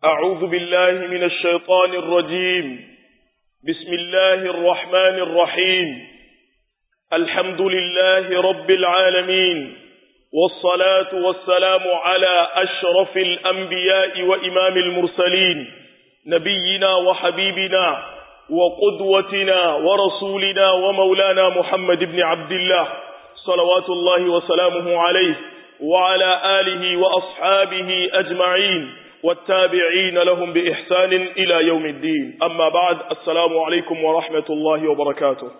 أعوذ بالله من الشيطان الرجيم بسم الله الرحمن الرحيم الحمد لله رب العالمين والصلاة والسلام على أشرف الأنبياء وإمام المرسلين نبينا وحبيبنا وقدوتنا ورسولنا ومولانا محمد بن عبد الله صلوات الله وسلامه عليه وعلى آله وأصحابه أجمعين والتابعين لهم بإحسان إلى يوم الدين أما بعد السلام عليكم ورحمة الله وبركاته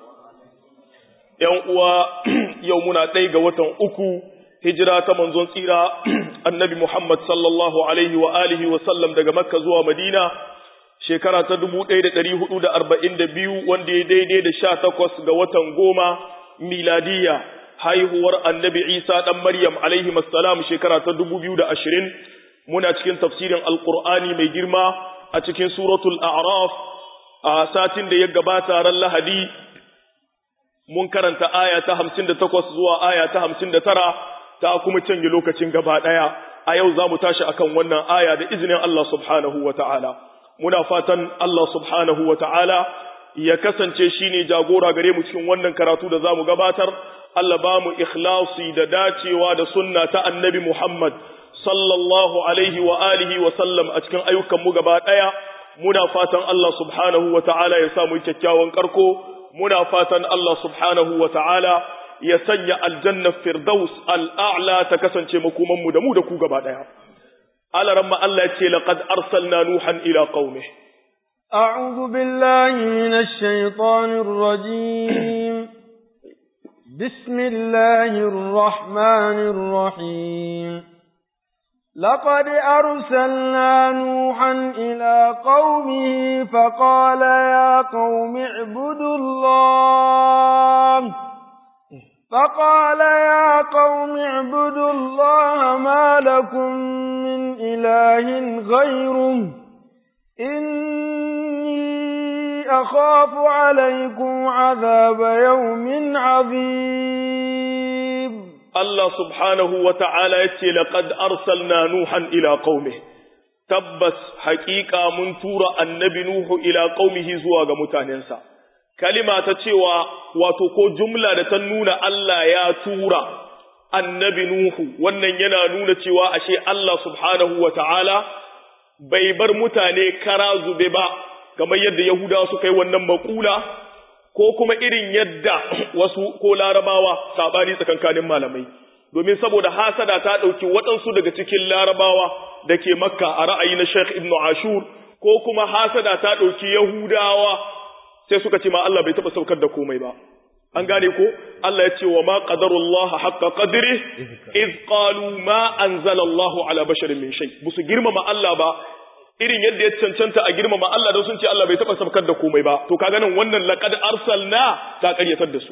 يومنا تيغة وطن أكو هجرة منزون سيرة النبي محمد صلى الله عليه وآله وسلم دقى مكة زوى مدينة shekara ta dubu ɗaya da ɗari hudu da arba'in da biyu wanda ya daidai da sha takwas ga watan goma miladiya haihuwar annabi isa ɗan maryam alaihi masalam shekara ta dubu biyu da ashirin muna cikin tafsirin alƙur'ani mai girma a cikin suratul a'raf a satin da ya gabata ran lahadi mun karanta aya ta hamsin da takwas zuwa aya ta hamsin da tara ta kuma canje lokacin gaba ɗaya a yau za mu tashi akan wannan aya da izinin Allah subhanahu wa ta'ala muna fatan Allah subhanahu wa ta'ala ya kasance shi ne jagora gare mu cikin wannan karatu da za mu gabatar, Allah ba mu ikhlasi da dacewa da sunna ta annabi Muhammad sallallahu alaihi wa alihi wa sallam a cikin ayyukanmu gaba ɗaya, muna fatan Allah subhanahu wa ta'ala ya samu kyakkyawan karko, muna fatan Allah subhanahu wa ta'ala ya sanya aljanna firdaus al'a'la ta kasance makomanmu da mu da ku gaba ɗaya. على رما الله يتي لقد أرسلنا نوحا إلى قومه أعوذ بالله من الشيطان الرجيم بسم الله الرحمن الرحيم لقد أرسلنا نوحا إلى قومه فقال يا قوم اعبدوا الله فقال يا قوم اعبدوا الله ما لكم من إله غيره إني أخاف عليكم عذاب يوم عظيم الله سبحانه وتعالى يتي لقد أرسلنا نوحا إلى قومه تبس حقيقة من تورى النبي نوح إلى قومه زواج متاننسا kalima ta cewa wato ko jumla da ta nuna Allah ya tura annabi Nuhu wannan yana nuna cewa ashe Allah subhanahu wa ta'ala bai bar mutane kara zube ba kamar yadda Yahudawa suka yi wannan makula ko kuma irin yadda wasu ko larabawa sabani tsakankanin malamai domin saboda hasada ta ɗauki waɗansu daga cikin larabawa da ke makka a ra'ayi na Sheikh Ibn Ashur ko kuma hasada ta ɗauki Yahudawa sai suka ce ma Allah bai taba saukar da komai ba an gane ko Allah ya ce wa ma qadarullah haqqa qadri iz qalu ma anzala Allah ala basharin min shay busu girmama Allah ba irin yadda ya cancanta a girmama Allah don sun ce Allah bai taba saukar da komai ba to kaga nan wannan laqad arsalna ta karyatar da su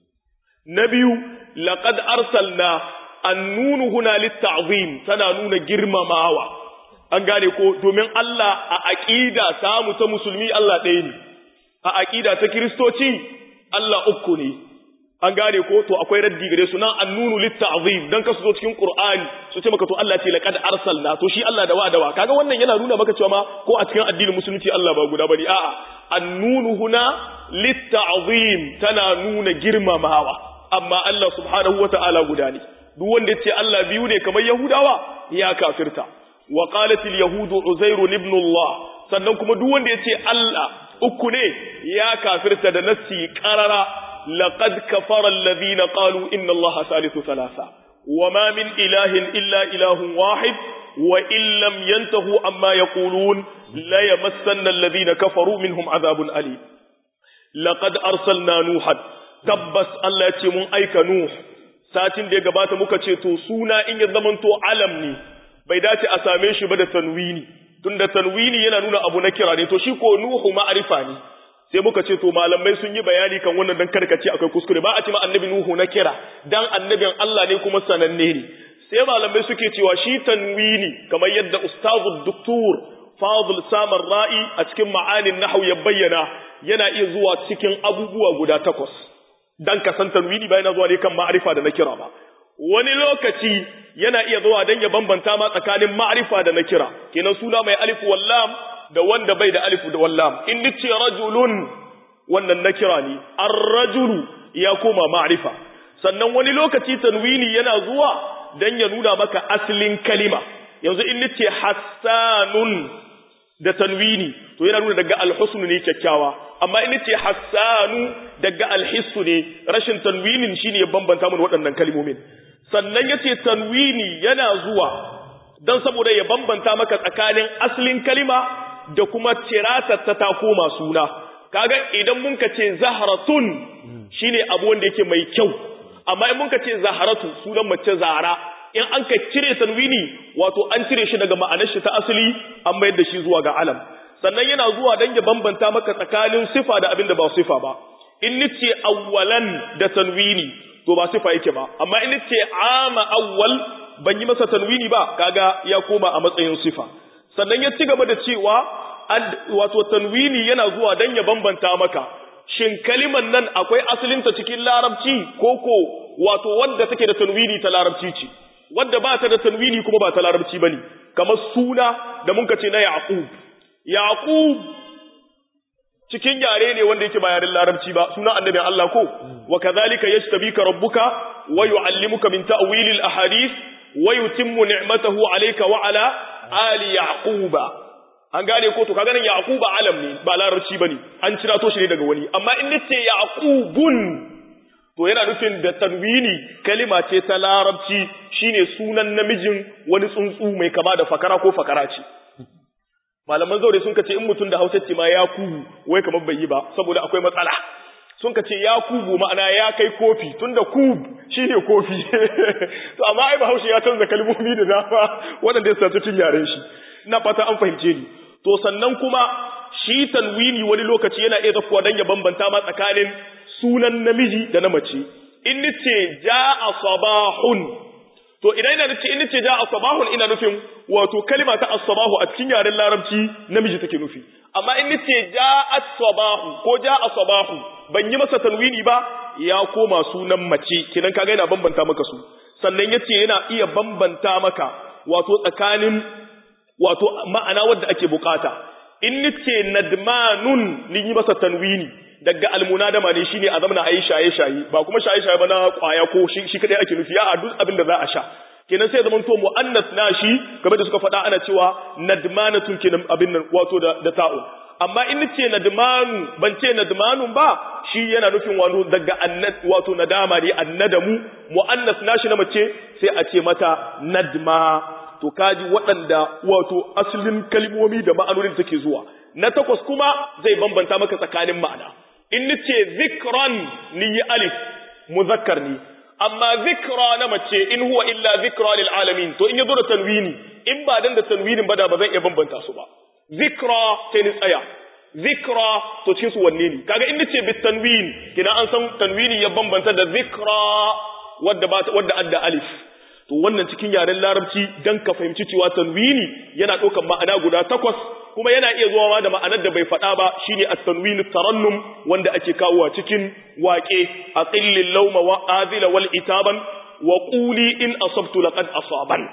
na biyu laqad arsalna annunu huna litta'zim tana nuna girmamawa an gane ko domin Allah a aqida samu ta musulmi Allah ɗaya ne a aƙida ta kiristoci Allah uku ne an gane ko to akwai raddi gare su nan annunu litta'zim dan kasu zo cikin qur'ani su ce maka to Allah ce laqad arsalna to shi Allah da wa da wa kaga wannan yana nuna maka cewa ma ko a cikin addinin musulunci Allah ba guda bane a'a annunu huna litta'zim tana nuna girmamawa amma Allah subhanahu wata'ala guda ne duk wanda ya ce Allah biyu ne kamar Yahudawa ya kafirta wa qalat al yahudu uzairu ibn Allah sannan kuma duk wanda ya ce Allah uku ne ya kafirta da nassi qarara laqad kafara alladhina qalu inna allaha salisu thalatha wama min ilahin illa ilahun wahid wa in lam yantahu amma yaqulun la yamassanna alladhina kafaru minhum adhabun alim laqad arsalna nuhan tabbas Allah ya ce mun aika nuh satin da ya gabata muka ce to suna in ya zamanto alam ne bai dace a same shi ba da tanwini tunda tanwini yana nuna abu na kira ne to shi ko nuhu ma'arifa ne sai muka ce to malamai sun yi bayani kan wannan dan karkace akwai kuskure ba a ce ma annabi nuhu na kira dan annabin Allah ne kuma sananne ne sai malamai suke cewa shi tanwini kamar yadda ustazu doktor fadl samar ra'i a cikin ma'anin nahwu ya bayyana yana iya zuwa cikin abubuwa guda takwas dan ka san tanwini ba yana zuwa ne kan ma'arifa da na kira ba wani lokaci yana iya zuwa dan ya bambanta ma tsakanin ma'rifa da nakira kenan suna mai alif wallam da wanda bai da alif da wallam in nace rajulun wannan nakira ne ar-rajulu ya koma ma'rifa sannan wani lokaci tanwini yana zuwa dan ya nuna maka asalin kalima yanzu in nace hassanun da tanwini to yana nuna daga alhusnu ne kyakkyawa amma in nace hassanu daga alhissu ne rashin tanwinin shine ya bambanta mun waɗannan kalmomin sannan yace tanwini yana zuwa dan saboda ya bambanta maka tsakanin asalin kalima da kuma tiratar ta ta koma suna kaga idan mun ka ce zahratun shine abu wanda yake mai kyau amma in mun ka ce zaharatu sunan mace zara in an ka cire tanwini wato an cire shi daga ma'anar shi ta asali an mayar da shi zuwa ga alam sannan yana zuwa dan ya bambanta maka tsakanin sifa da abin da ba sifa ba in nace awwalan da tanwini to ba sifa yake ba amma in nace ama awwal ban yi masa tanwini ba kaga ya koma a matsayin sifa sannan ya ci gaba da cewa wato tanwini yana zuwa dan ya bambanta maka shin kaliman nan akwai asalinta cikin larabci koko wato wanda take da tanwini ta larabci ce wanda ba ta da tanwini kuma ba ta larabci bane kamar suna da mun ce na yaqub yaqub cikin yare ne wanda yake ba yaren larabci ba suna annabin Allah ko wa kadhalika yashtabika rabbuka wa yuallimuka min ta'wilil ahadith wa yutimmu ni'matahu alayka wa ala ali yaquba an gane ko to kaga nan yaquba alam ne ba larabci bane an cira to shi ne daga wani amma in nace yaqubun to yana nufin da tanwini kalima ce ta larabci shine sunan namijin wani tsuntsu mai kama da fakara ko fakara ce malaman zaure sun kace in mutum da Hausa ce ma ya kubu wai kamar bai yi ba saboda akwai matsala sun kace ya kubu ma'ana ya kai kofi tunda kub shine kofi to amma ai Bahaushe ya canza kalmomi da dama waɗanda ya sace cin yaren shi ina fata an fahimce ni to sannan kuma shi tanwini wani lokaci yana iya zafuwa dan ya bambanta ma tsakanin sunan namiji da na mace in nace jaa sabahun to idan ina nace in nace jaa sabahun ina nufin wato kalima ta as-sabahu a cikin yaren larabci namiji take nufi amma in nace jaa sabahu ko jaa sabahu ban yi masa tanwini ba ya koma sunan mace kidan kaga yana bambanta maka su sannan yace yana iya bambanta maka wato tsakanin wato ma'ana wadda ake bukata in nace nadmanun ni yi masa tanwini daga almunadama ne shine a zamana ayi shaye shaye ba kuma shaye shaye ba na kwaya ko shi shi kadai ake nufi a duk abin da za a sha kenan sai zaman to muannas nashi kamar da suka faɗa ana cewa nadmanatun kenan abin nan wato da da ta'u amma in nace nadmanu ban ce nadmanun ba shi yana nufin wato daga annad wato nadama ne annadamu muannas nashi na mace sai a ce mata nadma to kaji waɗanda wato asalin kalmomi da ma'anonin take zuwa na takwas kuma zai bambanta maka tsakanin ma'ana in nace zikran ni yi alif muzakkar ni amma zikra na mace in huwa illa zikra lil alamin to in yazo da tanwini in ba dan da tanwinin ba da ba zan iya bambanta su ba zikra sai ni tsaya zikra to cikin su wanne ne kaga in nace bit tanwin kina an san tanwini ya bambanta da zikra wadda ba wadda adda alif to wannan cikin yaren larabci dan ka fahimci cewa tanwini yana ɗaukar ma'ana guda takwas kuma yana iya zuwa ma da ma'anar da bai faɗa ba shine at-tanwin tarannum wanda ake kawowa cikin waƙe aqillil lawma wa azila wal itaban wa quli in asabtu laqad asaban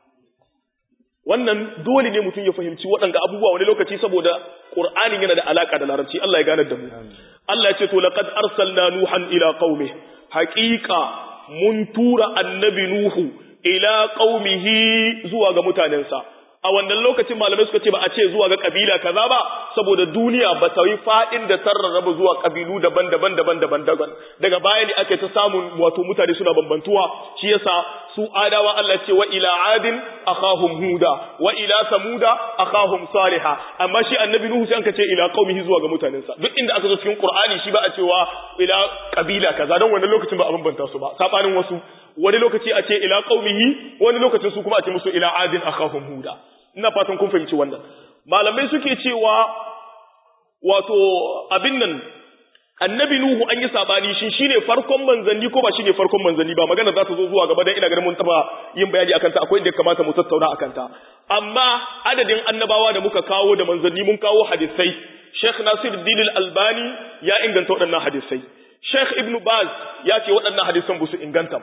wannan dole ne mutum ya fahimci waɗanga abubuwa wani lokaci saboda Qur'anin yana da alaka da larabci Allah ya ganar da mu Allah ya ce to laqad arsalna nuhan ila qaumi haqiqa mun tura annabi nuhu ila qaumihi zuwa ga mutanensa a wannan lokacin malamai suka ce ba a ce zuwa ga kabila kaza ba saboda duniya ba ta yi fadin da tarrarraba zuwa kabilu daban-daban daban-daban daban daga baya ne ake ta samun wato mutane suna bambantuwa shi yasa su adawa Allah ce wa ila adin akhahum huda wa ila samuda akhahum salihah amma shi annabi nuhu sai anka ce ila qaumihi zuwa ga mutanensa duk inda aka zo cikin qur'ani shi ba a cewa ila kabila kaza don wannan lokacin ba a bambanta su ba sabanin wasu wani lokaci a ce ila qaumihi wani lokacin su kuma a ce musu ila adin akhahum huda ina fatan kun fahimci wannan malamai suke cewa wato abin nan annabi nuhu an yi sabani shi shine farkon manzanni ko ba shine farkon manzanni ba magana za ta zo zuwa gaba dan ina ganin mun taba yin bayani akan ta akwai inda kamata mu tattauna akan ta amma adadin annabawa da muka kawo da manzanni mun kawo hadisai Sheikh Nasiruddin Al-Albani ya inganta waɗannan hadisai Sheikh Ibn Baz ya ce waɗannan hadisan ba su inganta ba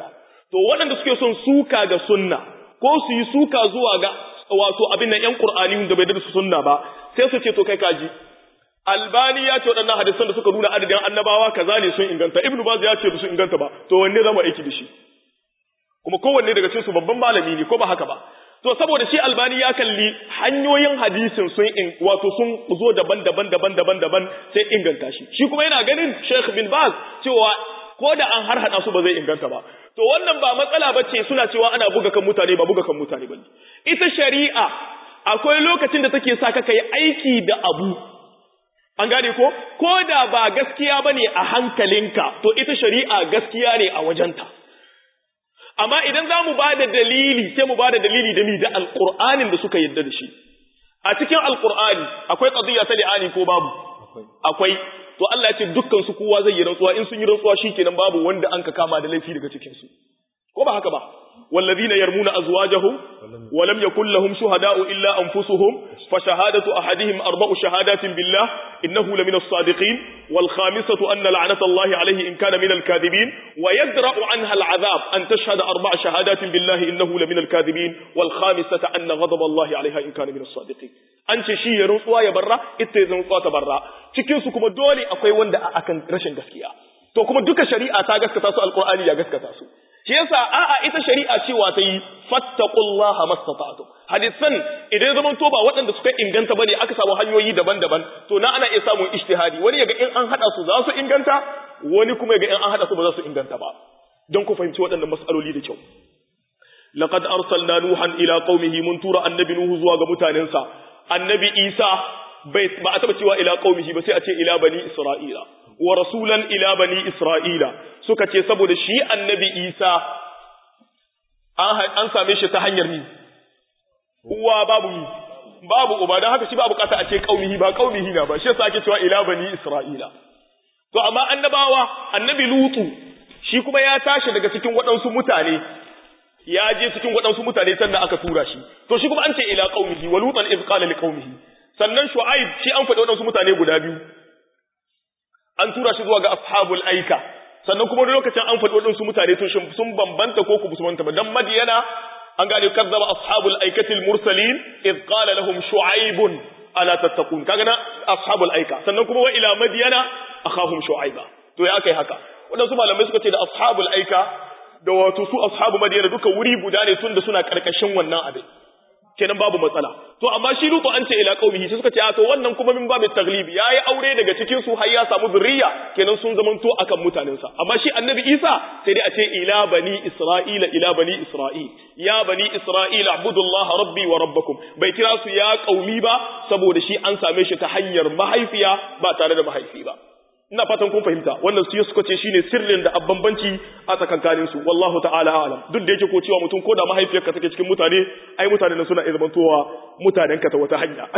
to waɗanda suke son suka ga sunna ko su yi suka zuwa ga wato abin nan ƴan Qur'ani da bai da su sunna ba sai su ce to kai kaji Albani ya ce waɗannan hadisan da suka nuna adadin annabawa kaza ne sun inganta Ibn Baz ya ce su inganta ba to wanne zamu aiki da shi kuma kowanne daga cikin su babban malami ne ko ba haka ba to saboda shi Albani ya kalli hanyoyin hadisin sun in wato sun zo daban-daban daban-daban daban sai inganta shi shi kuma yana ganin Sheikh bin Baz cewa ko da an har hada su ba zai inganta ba to wannan ba matsala ba ce suna cewa ana buga kan mutane ba buga kan mutane ba ita shari'a akwai lokacin da take sa ka kai aiki da abu an gane ko ko da ba gaskiya bane a hankalinka to ita shari'a gaskiya ne a wajenta amma idan za mu ba da dalili sai mu ba da dalili da mi da alƙur'anin da suka yadda da shi a cikin alƙur'ani akwai ƙadiyya ta li'ani ko babu akwai to Allah ya ce dukkan su kowa zai yi rantsuwa in sun yi rantsuwa shikenan babu wanda an ka kama da laifi daga cikin su ko ba haka ba والذين يرمون أزواجهم ولم يكن لهم شهداء إلا أنفسهم فشهادة أحدهم أربع شهادات بالله إنه لمن الصادقين والخامسة أن لعنة الله عليه إن كان من الكاذبين ويدرأ عنها العذاب أن تشهد أربع شهادات بالله إنه لمن الكاذبين والخامسة أن غضب الله عليها إن كان من الصادقين an ce shi ya rantsuwa ya barra ita ya rantsuwa ta barra cikin su kuma dole akwai wanda akan rashin gaskiya to kuma duka shari'a ta gaskata su alqur'ani ya gaskata su shi yasa a'a ita shari'a cewa ta yi fattaqullaha mastata'tum hadisan idan zaman to ba waɗanda suka inganta bane aka samu hanyoyi daban-daban to na ana iya samun ijtihadi wani yaga in an hada su za su inganta wani kuma yaga in an hada su ba za su inganta ba don ku fahimci waɗannan mas'aloli da kyau laqad arsalna nuhan ila qaumihi mun tura annabi nuhu zuwa ga mutanensa annabi isa bai ba a taba cewa ila qaumihi ba sai a ce ila bani isra'ila wa rasulan ila bani isra'ila suka ce saboda shi annabi isa an same shi ta hanyar ni uwa babu mi babu uba don haka shi ba bukata a ce qaumihi ba qaumihi na ba shi yasa ake cewa ila bani isra'ila to amma annabawa annabi lutu shi kuma ya tashi daga cikin waɗansu mutane ya je cikin waɗansu mutane sannan aka tura shi to shi kuma an ce ila qaumihi wa lutan iz qala liqaumihi sannan shu'aib shi an faɗi waɗansu mutane guda biyu an tura shi zuwa ga ashabul aika sannan kuma lokacin an faɗi waɗansu mutane to sun bambanta ko ku bambanta ba dan madiyana an gane kazzaba ashabul aikatil mursalin iz qala lahum shu'aibun ala tattaqun kaga na ashabul aika sannan kuma wa ila madiyana akhahum shu'aiba to ya kai haka waɗansu malamai suka ce da ashabul aika da wato su ashabu madina duka wuri guda ne tunda suna karkashin wannan abin kenan babu matsala to amma shi lutu an ce ila qaumihi sai suka ce a to wannan kuma min babu taglibi yayi aure daga cikin su har ya samu zuriya kenan sun zamanto akan mutanen sa amma shi annabi Isa sai dai a ce ila bani isra'ila ila bani isra'il ya bani isra'ila abudullaha rabbi wa rabbakum bai kira su ya qaumi ba saboda shi an same shi ta hanyar mahaifiya ba tare da mahaifi ba ina fatan kun fahimta wannan su suka ce shine sirrin da abbanbanci a tsakankanin su wallahu ta'ala a'lam duk da yake ko cewa mutum ko da mahaifiyarka take cikin mutane ai mutane suna iya zamantowa mutanen ka ta wata hanya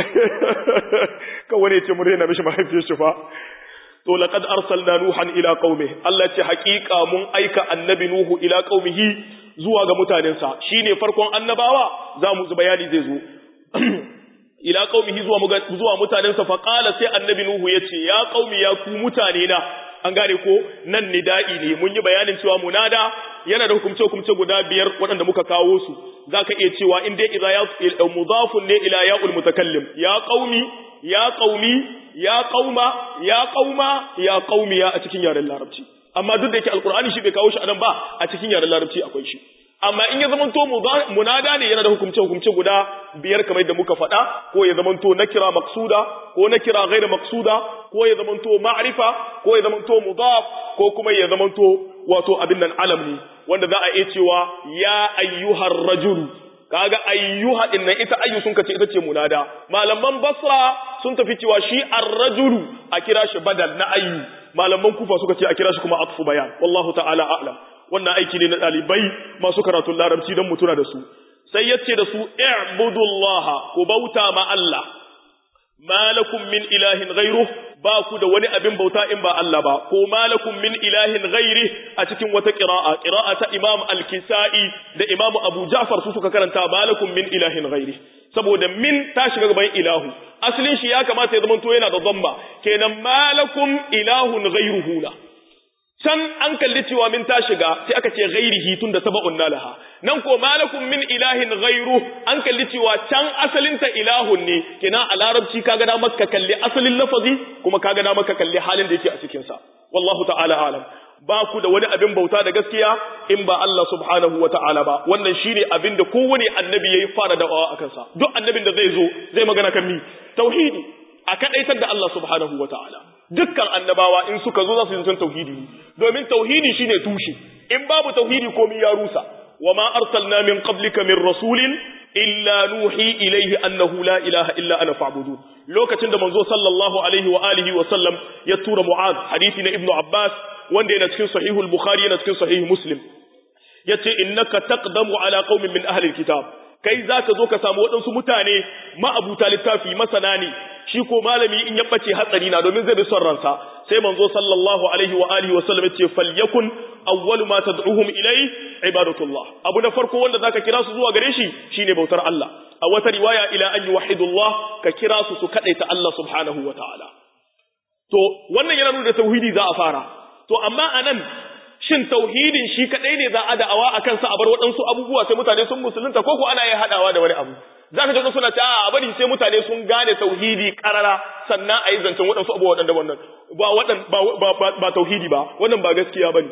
kan wani ya ce mun rena mishi mahaifiyar shi fa to laqad arsalna nuhan ila qaumi Allah ce haƙiƙa mun aika annabi nuhu ila qaumihi zuwa ga mutanensa shine farkon annabawa za mu bayani zai zo ila qaumihi zuwa zuwa mutanensa fa qala sai annabi nuhu yace ya qaumi ya ku mutane na an gane ko nan nida'i ne mun yi bayanin cewa munada yana da hukumce hukumce guda biyar waɗanda muka kawo su zaka iya cewa in dai idza ya mudafun ne ila ya'ul mutakallim ya qaumi ya qaumi ya qauma ya qauma ya qaumi ya a cikin yaren larabci amma duk da yake alqur'ani shi bai kawo shi anan ba a cikin yaren larabci akwai shi amma in ya zamanto munada ne yana da hukumce hukumce guda biyar kamar da muka faɗa ko ya zamanto nakira maksuda ko nakira ghaira maksuda ko ya zamanto ma'rifa ko ya zamanto mudaf ko kuma ya zamanto wato abin nan alam ne wanda za a iya cewa ya ayyuhar rajul kaga ayyuha din nan ita ayyu sun kace ita ce munada malaman basra sun tafi cewa shi ar-rajulu a kira shi badal na ayyu malaman kufa suka ce a kira shi kuma atfu bayan wallahu ta'ala a'lam wannan aiki ne na ɗalibai masu karatun larabci don mutuna da su sai ya ce da su i'budullaha ku bauta ma Allah malakum min ilahin ghairu ba ku da wani abin bauta in ba Allah ba ko malakum min ilahin ghairi a cikin wata qira'a qira'a ta Imam Al-Kisa'i da Imam Abu Ja'far su suka karanta malakum min ilahin ghairi saboda min ta shiga gaban ilahu asalin shi ya kamata ya zama to yana da dhamma kenan malakum ilahun ghairuhu la can an kalli cewa min ta shiga sai aka ce ghairihi tun da saba'un nalaha nan ko malakum min ilahin ghairu an kalli cewa can asalin ta ilahun ne kina a larabci kaga da maka kalli asalin lafazi kuma kaga da maka kalli halin da yake a cikin sa wallahu ta'ala alam ba ku da wani abin bauta da gaskiya in ba Allah subhanahu wata'ala ba wannan shine abin da kowane annabi yayi fara da'awa akan sa duk annabin da zai zo zai magana kan mi tauhidi a kadaitar da Allah subhanahu wata'ala dukkan annabawa in suka zo za su yi tauhidi domin tauhidi shine tushe in babu tauhidi komai ya rusa wama arsalna min qablika min rasulin illa nuhi ilayhi annahu la ilaha illa ana fa'budun lokacin da manzo sallallahu alaihi wa alihi wa sallam ya tura mu'ad hadisi na ibnu abbas wanda yana cikin sahihul bukhari yana cikin sahih muslim yace innaka taqdamu ala qaumin min ahli alkitab kai zaka zo ka samu waɗansu mutane ma'abuta littafi masana ne shi ko malami in ya bace hatsari na domin zai bi son ransa sai manzo sallallahu alaihi wa alihi wa sallam yace falyakun awwalu ma tad'uhum ilai ibadatullah abu na farko wanda zaka kira su zuwa gare shi shine bautar Allah a wata riwaya ila an yuwahhidullah ka kira su su kadaita Allah subhanahu wa ta'ala to wannan yana nuna tauhidi za a fara to amma anan shin tauhidin shi kadai ne za a da'awa akan sa a bar waɗansu abubuwa sai mutane sun musulunta ko ko ana yin hadawa da wani abu zaka ji suna ta a bari sai mutane sun gane tauhidi karara sannan a yi zancen waɗansu abubuwa waɗanda wannan ba waɗan ba ba ba tauhidi ba wannan ba gaskiya bane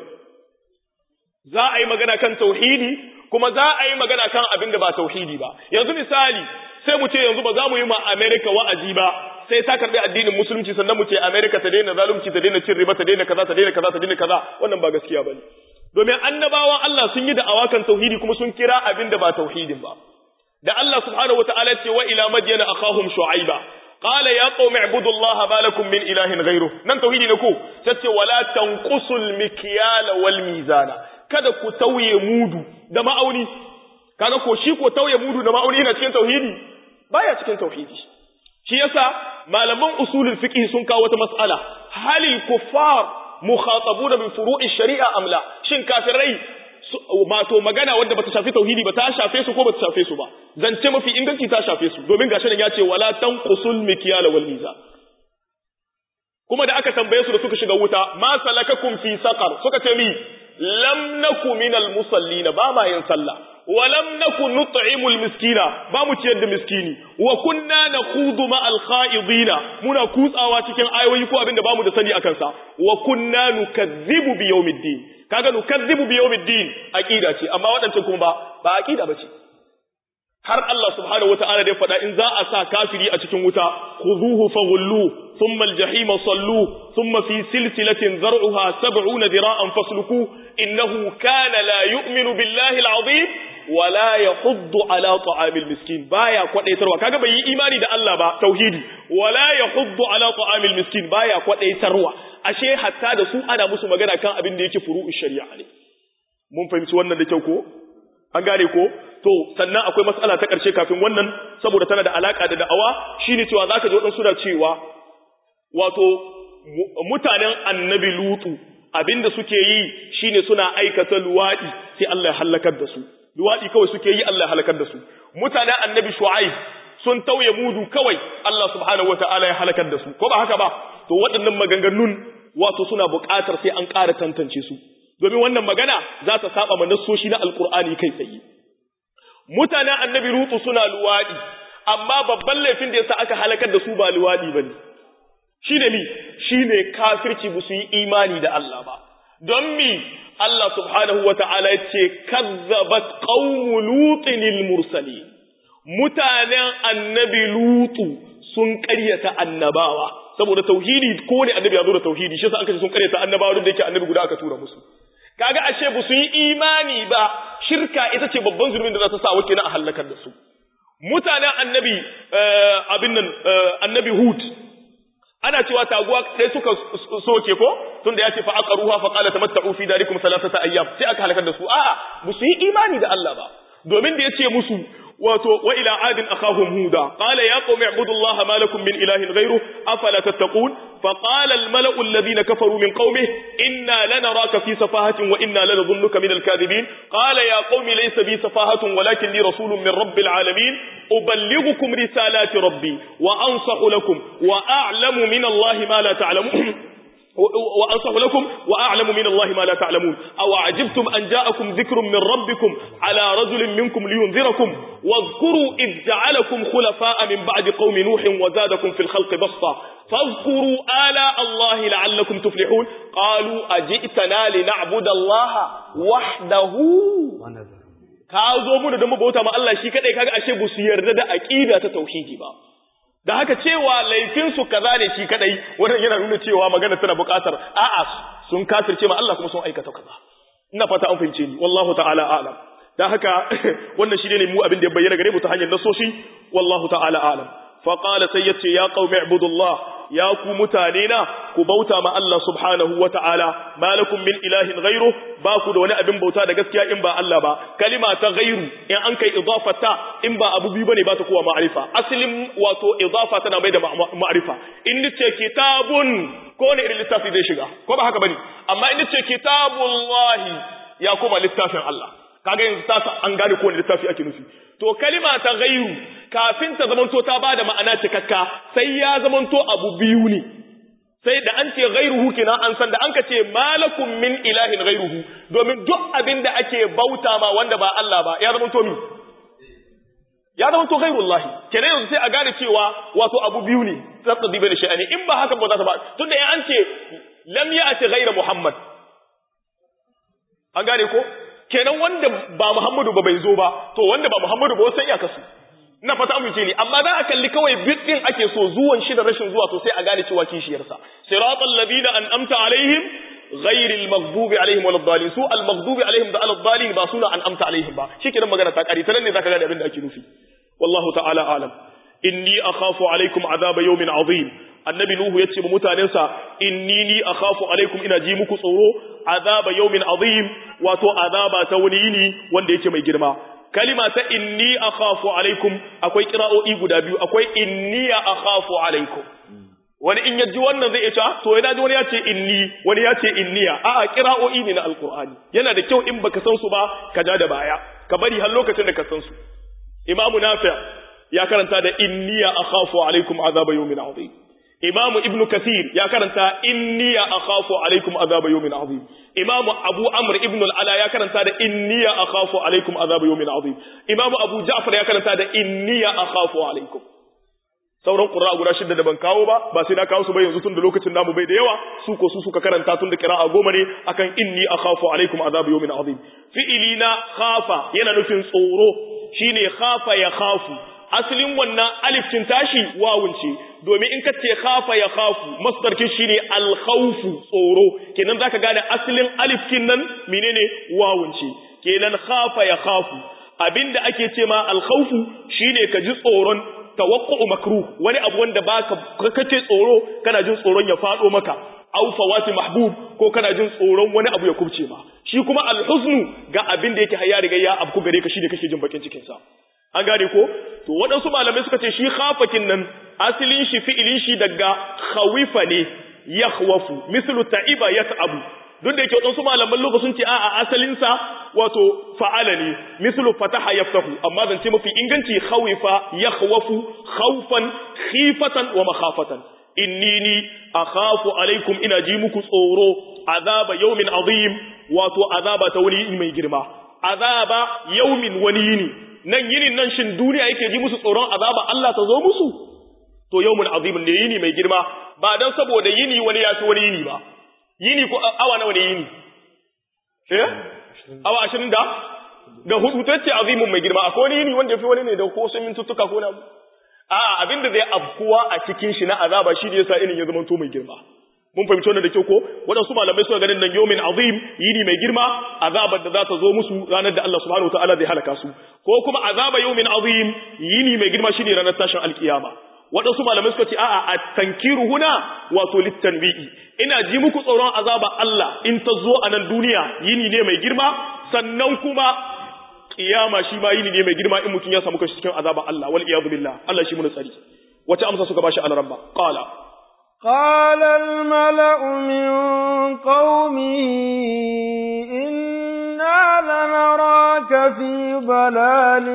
za a yi magana kan tauhidi kuma za a yi magana kan abin da ba tauhidi ba yanzu misali sai mu ce yanzu ba za mu yi ma America wa'azi ba sai ta karbi addinin musulunci sannan mu ce America ta daina zalunci ta daina cin riba ta daina kaza ta daina kaza ta daina kaza wannan ba gaskiya bane domin annabawan Allah sun yi da awakan tauhidi kuma sun kira abin da ba tauhidin ba da Allah subhanahu wataala ce wa ila madyana akhahum shu'aiba qala ya qaumi ibudullaha ma lakum min ilahin ghayruh nan tauhidi ne ko tace wala tanqusul mikyala wal mizana kada ku tauye mudu da ma'auni kaga ko shi ko tauye mudu da ma'auni yana cikin tauhidi baya cikin tauhidi shi yasa malaman usulul fiqh sun kawo wata mas'ala halil kuffar mukhatabuna bi furu'i shari'a amla shin kafirai mato magana wanda bata shafi tauhidi ba ta shafe su ko bata shafe su ba zance mafi inganci ta shafe su domin gashi nan ya ce wala tanqusul mikyala wal mizan kuma da aka tambaye su da suka shiga wuta ma salakakum fi saqar suka ce mi lam naku minal musallina ba ma yin sallah wa lam naku nut'imul miskina ba mu ciyar da miskini wa kunna nakhudu ma al kha'idina muna kutsawa cikin ayoyi ko abinda bamu da sani akan sa wa kunna nukazzibu bi yawmiddin kaga nukazzibu bi yawmiddin aqida ce amma wadancan kuma ba ba aqida bace har Allah subhanahu wata'ala da ya faɗa in za a sa kafiri a cikin wuta khuzuhu faghullu thumma al-jahima sallu thumma fi silsilatin zar'uha 70 dira'an fasluku innahu kana la yu'minu billahi al-'azim wa la yahuddu ala ta'amil miskin baya kwadaitarwa kaga bai yi imani da Allah ba tauhidi wa la yahuddu ala ta'amil miskin baya kwadaitarwa ashe hatta da su ana musu magana kan abin da yake furu'u shari'a ne mun fahimci wannan da kyau ko an gane ko to sannan akwai matsala ta ƙarshe kafin wannan saboda tana da alaka da da'awa shine cewa zaka ji wadansu da cewa wato mutanen annabi lutu abinda suke yi shine suna aikata luwadi sai Allah ya halakar da su luwadi kawai suke yi Allah ya halakar da su mutanen annabi shu'aib sun tauye mudu kawai Allah subhanahu wataala ya halakar da su ko ba haka ba to waɗannan maganganun wato suna buƙatar sai an ƙara tantance su domin wannan magana za ta saba ma nassoshi na alkur'ani kai tsaye mutanen annabi rutu suna luwadi amma babban laifin da yasa aka halakar da su ba luwadi bane shine mi shine kafirci bu su yi imani da Allah ba don mi Allah subhanahu wata'ala ya ce kazzabat qaumu lutin lil mursalin mutanen annabi lutu sun ƙaryata annabawa saboda tauhidi ko ne annabi ya zo da tauhidi shi yasa aka ce sun ƙaryata annabawa duk da yake annabi guda aka tura musu kaga ashe ba su yi imani ba shirka ita ce babban zulmin da za ta sa wake na a halakar da su mutanen annabi abin nan annabi hud ana cewa taguwa sai suka soke ko tunda ya ce fa aqaruha fa qala tamatta'u fi darikum thalathata ayyam sai aka halakar da su a'a ba su yi imani da Allah ba domin da yace musu wato wa ila adin akhahum huda qala ya qaumi ibudullaha ma lakum min ilahin ghayru afala tattaqun fa qala al mala'u alladhina kafaru min qaumihi inna lanaraka fi safahatin wa inna lanadhunnuka min al kadhibin qala ya qaumi laysa bi safahatun walakin li rasulun min rabbil alamin uballighukum risalati rabbi wa ansahu lakum wa a'lamu min allahi ma la ta'lamun وأنصح لكم وأعلم من الله ما لا تعلمون أو عجبتم أن جاءكم ذكر من ربكم على رجل منكم لينذركم واذكروا إذ جعلكم خلفاء من بعد قوم نوح وزادكم في الخلق بسطة فاذكروا آلاء الله لعلكم تفلحون قالوا أجئتنا لنعبد الله وحده ka zo mu da mu bauta ma Allah shi kadai kaga ashe bu su yarda da aqida ta tauhidi ba da haka cewa laifinsu kaza ne shi kadai wannan yana nuna cewa magana tana buƙatar a'a sun kafirce ma Allah kuma sun aikata kaza ina fata an fahimce ni wallahu ta'ala a'lam da haka wannan shi ne mu abin da ya bayyana gare mu ta hanyar nasoshi wallahu ta'ala a'lam fa qala sai yace ya qaumi ibudullah ya ku mutane na ku bauta ma Allah subhanahu wa ta'ala malakum min ilahin ghairu ba ku da wani abin bauta da gaskiya in ba Allah ba kalima ta ghairu in an kai idafata in ba abu biyu bane ba ta kowa ma'arifa asalin wato idafa tana mai da ma'arifa in nace kitabun ko ne irin littafi zai shiga ko ba haka bane amma in nace kitabullahi ya koma littafin Allah kaga yanzu ta an gane ko ne littafi ake nufi to kalima ta ghairu kafin ta zamanto ta bada ma'ana cikakka sai ya zamanto abu biyu ne sai da an ce ghairuhu kenan an san da an ka ce malakum min ilahin ghairuhu domin duk abin da ake bauta ma wanda ba Allah ba ya zamanto mi ya zamanto ghairullahi kenan yanzu sai a gane cewa wato abu biyu ne tsatsabi bai da sha'ani in ba haka ba za ta ba tunda an ce lam ya'ti ghairu muhammad an gane ko kenan wanda ba Muhammadu ba bai zo ba to wanda ba Muhammadu ba wasan iyaka su ina fata amince ne amma za a kalli kawai bidin ake so zuwan shi da rashin zuwa to sai a gane cewa kishiyarsa siratal ladina an'amta alaihim ghairil maghdubi alaihim waladdallin su al maghdubi alaihim da aladdallin ba suna an'amta alaihim ba shikenan magana ta kare ta nan ne zaka gane abin da ake nufi wallahu ta'ala alam inni akhafu alaikum azaba yawmin azim annabi nuhu yace ba mutanensa inni ni akhafu alaikum ina ji muku tsoro azaba yawmin azim wato azaba ta wani yini wanda yake mai girma kalima ta inni akhafu alaikum akwai qira'o'i guda biyu akwai inni akhafu alaikum wani in yaji wannan zai ce to yana ji wani ya ce inni wani ya ce inniya a'a qira'o'i ne na alqur'ani yana da kyau in baka san su ba ka ja da baya ka bari har lokacin da ka san su imamu nafi' ya karanta da inniya akhafu alaikum azaba yawmin azim Imam Ibn Kathir ya karanta inni akhafu alaikum azab yawmin azim. Imam Abu Amr ibn al-Ala ya karanta da inni akhafu alaikum azab yawmin azim. Imam Abu Ja'far ya karanta da inni akhafu alaikum. Sauran qurra guda shidda da ban kawo ba ba sai na kawo su ba yanzu tun da lokacin namu bai da yawa su ko su suka karanta tun da qira'a goma ne akan inni akhafu alaikum azab yawmin azim. Fi'ili na khafa yana nufin tsoro shine khafa ya khafu asalin wannan alifcin tashi wawun ce domin in ka ce khafa ya khafu masdarkin shine alkhawfu tsoro kenan zaka gane asalin alifkin nan menene wawun ce kenan khafa ya khafu abinda ake ce ma alkhawfu shine ka ji tsoron tawaqqu'u makruh wani abu wanda baka kace tsoro kana jin tsoron ya fado maka aw fawati mahbub ko kana jin tsoron wani abu ya kubce ma shi kuma alhuznu ga abin da yake hayya riga ya abku gare ka shine kake jin bakin cikin sa an gane ko to waɗansu malamai suka ce shi khafakin nan asalin shi fi'ilin shi daga khawifa ne yakhwafu mislu ta'iba yat'abu duk da yake waɗansu malaman lugha sun ce a a asalin sa wato fa'ala ne mislu fataha yaftahu amma zan ce mafi inganci khawifa yakhwafu khawfan khifatan wa makhafatan inni ni akhafu alaikum ina ji muku tsoro azaba yawmin azim wato azaba ta wani mai girma azaba yawmin wani yini nan yinin nan shin duniya yake ji musu tsoron azaba Allah ta zo musu to yawmun azimin ne yini mai girma ba dan saboda yini wani ya fi wani yini ba yini ko awa nawa ne yini eh awa 20 da ga hudu tace azimin mai girma akwai wani yini wanda ya fi wani ne da ko sun mintuttuka ko na a abinda zai afkuwa a cikin shi na azaba shi ne yasa inin ya zama to mai girma mun fahimci wannan da kyau ko waɗansu malamai suna ganin nan yawmin azim yini mai girma azabar da za ta zo musu ranar da Allah subhanahu wataala zai halaka su ko kuma azaba yawmin azim yini mai girma shine ranar tashin alkiyama waɗansu malamai suka ce a'a at-tankiru huna wato litanbi'i ina ji muku tsoron azaba Allah in ta zo a nan duniya yini ne mai girma sannan kuma kiyama shi ma yini ne mai girma in mutum ya samu kashi cikin azaba Allah wal iyadu billah Allah shi mun tsari wace amsa suka bashi al-rabba qala قال الملأ من قومه إنا لنراك في ضلال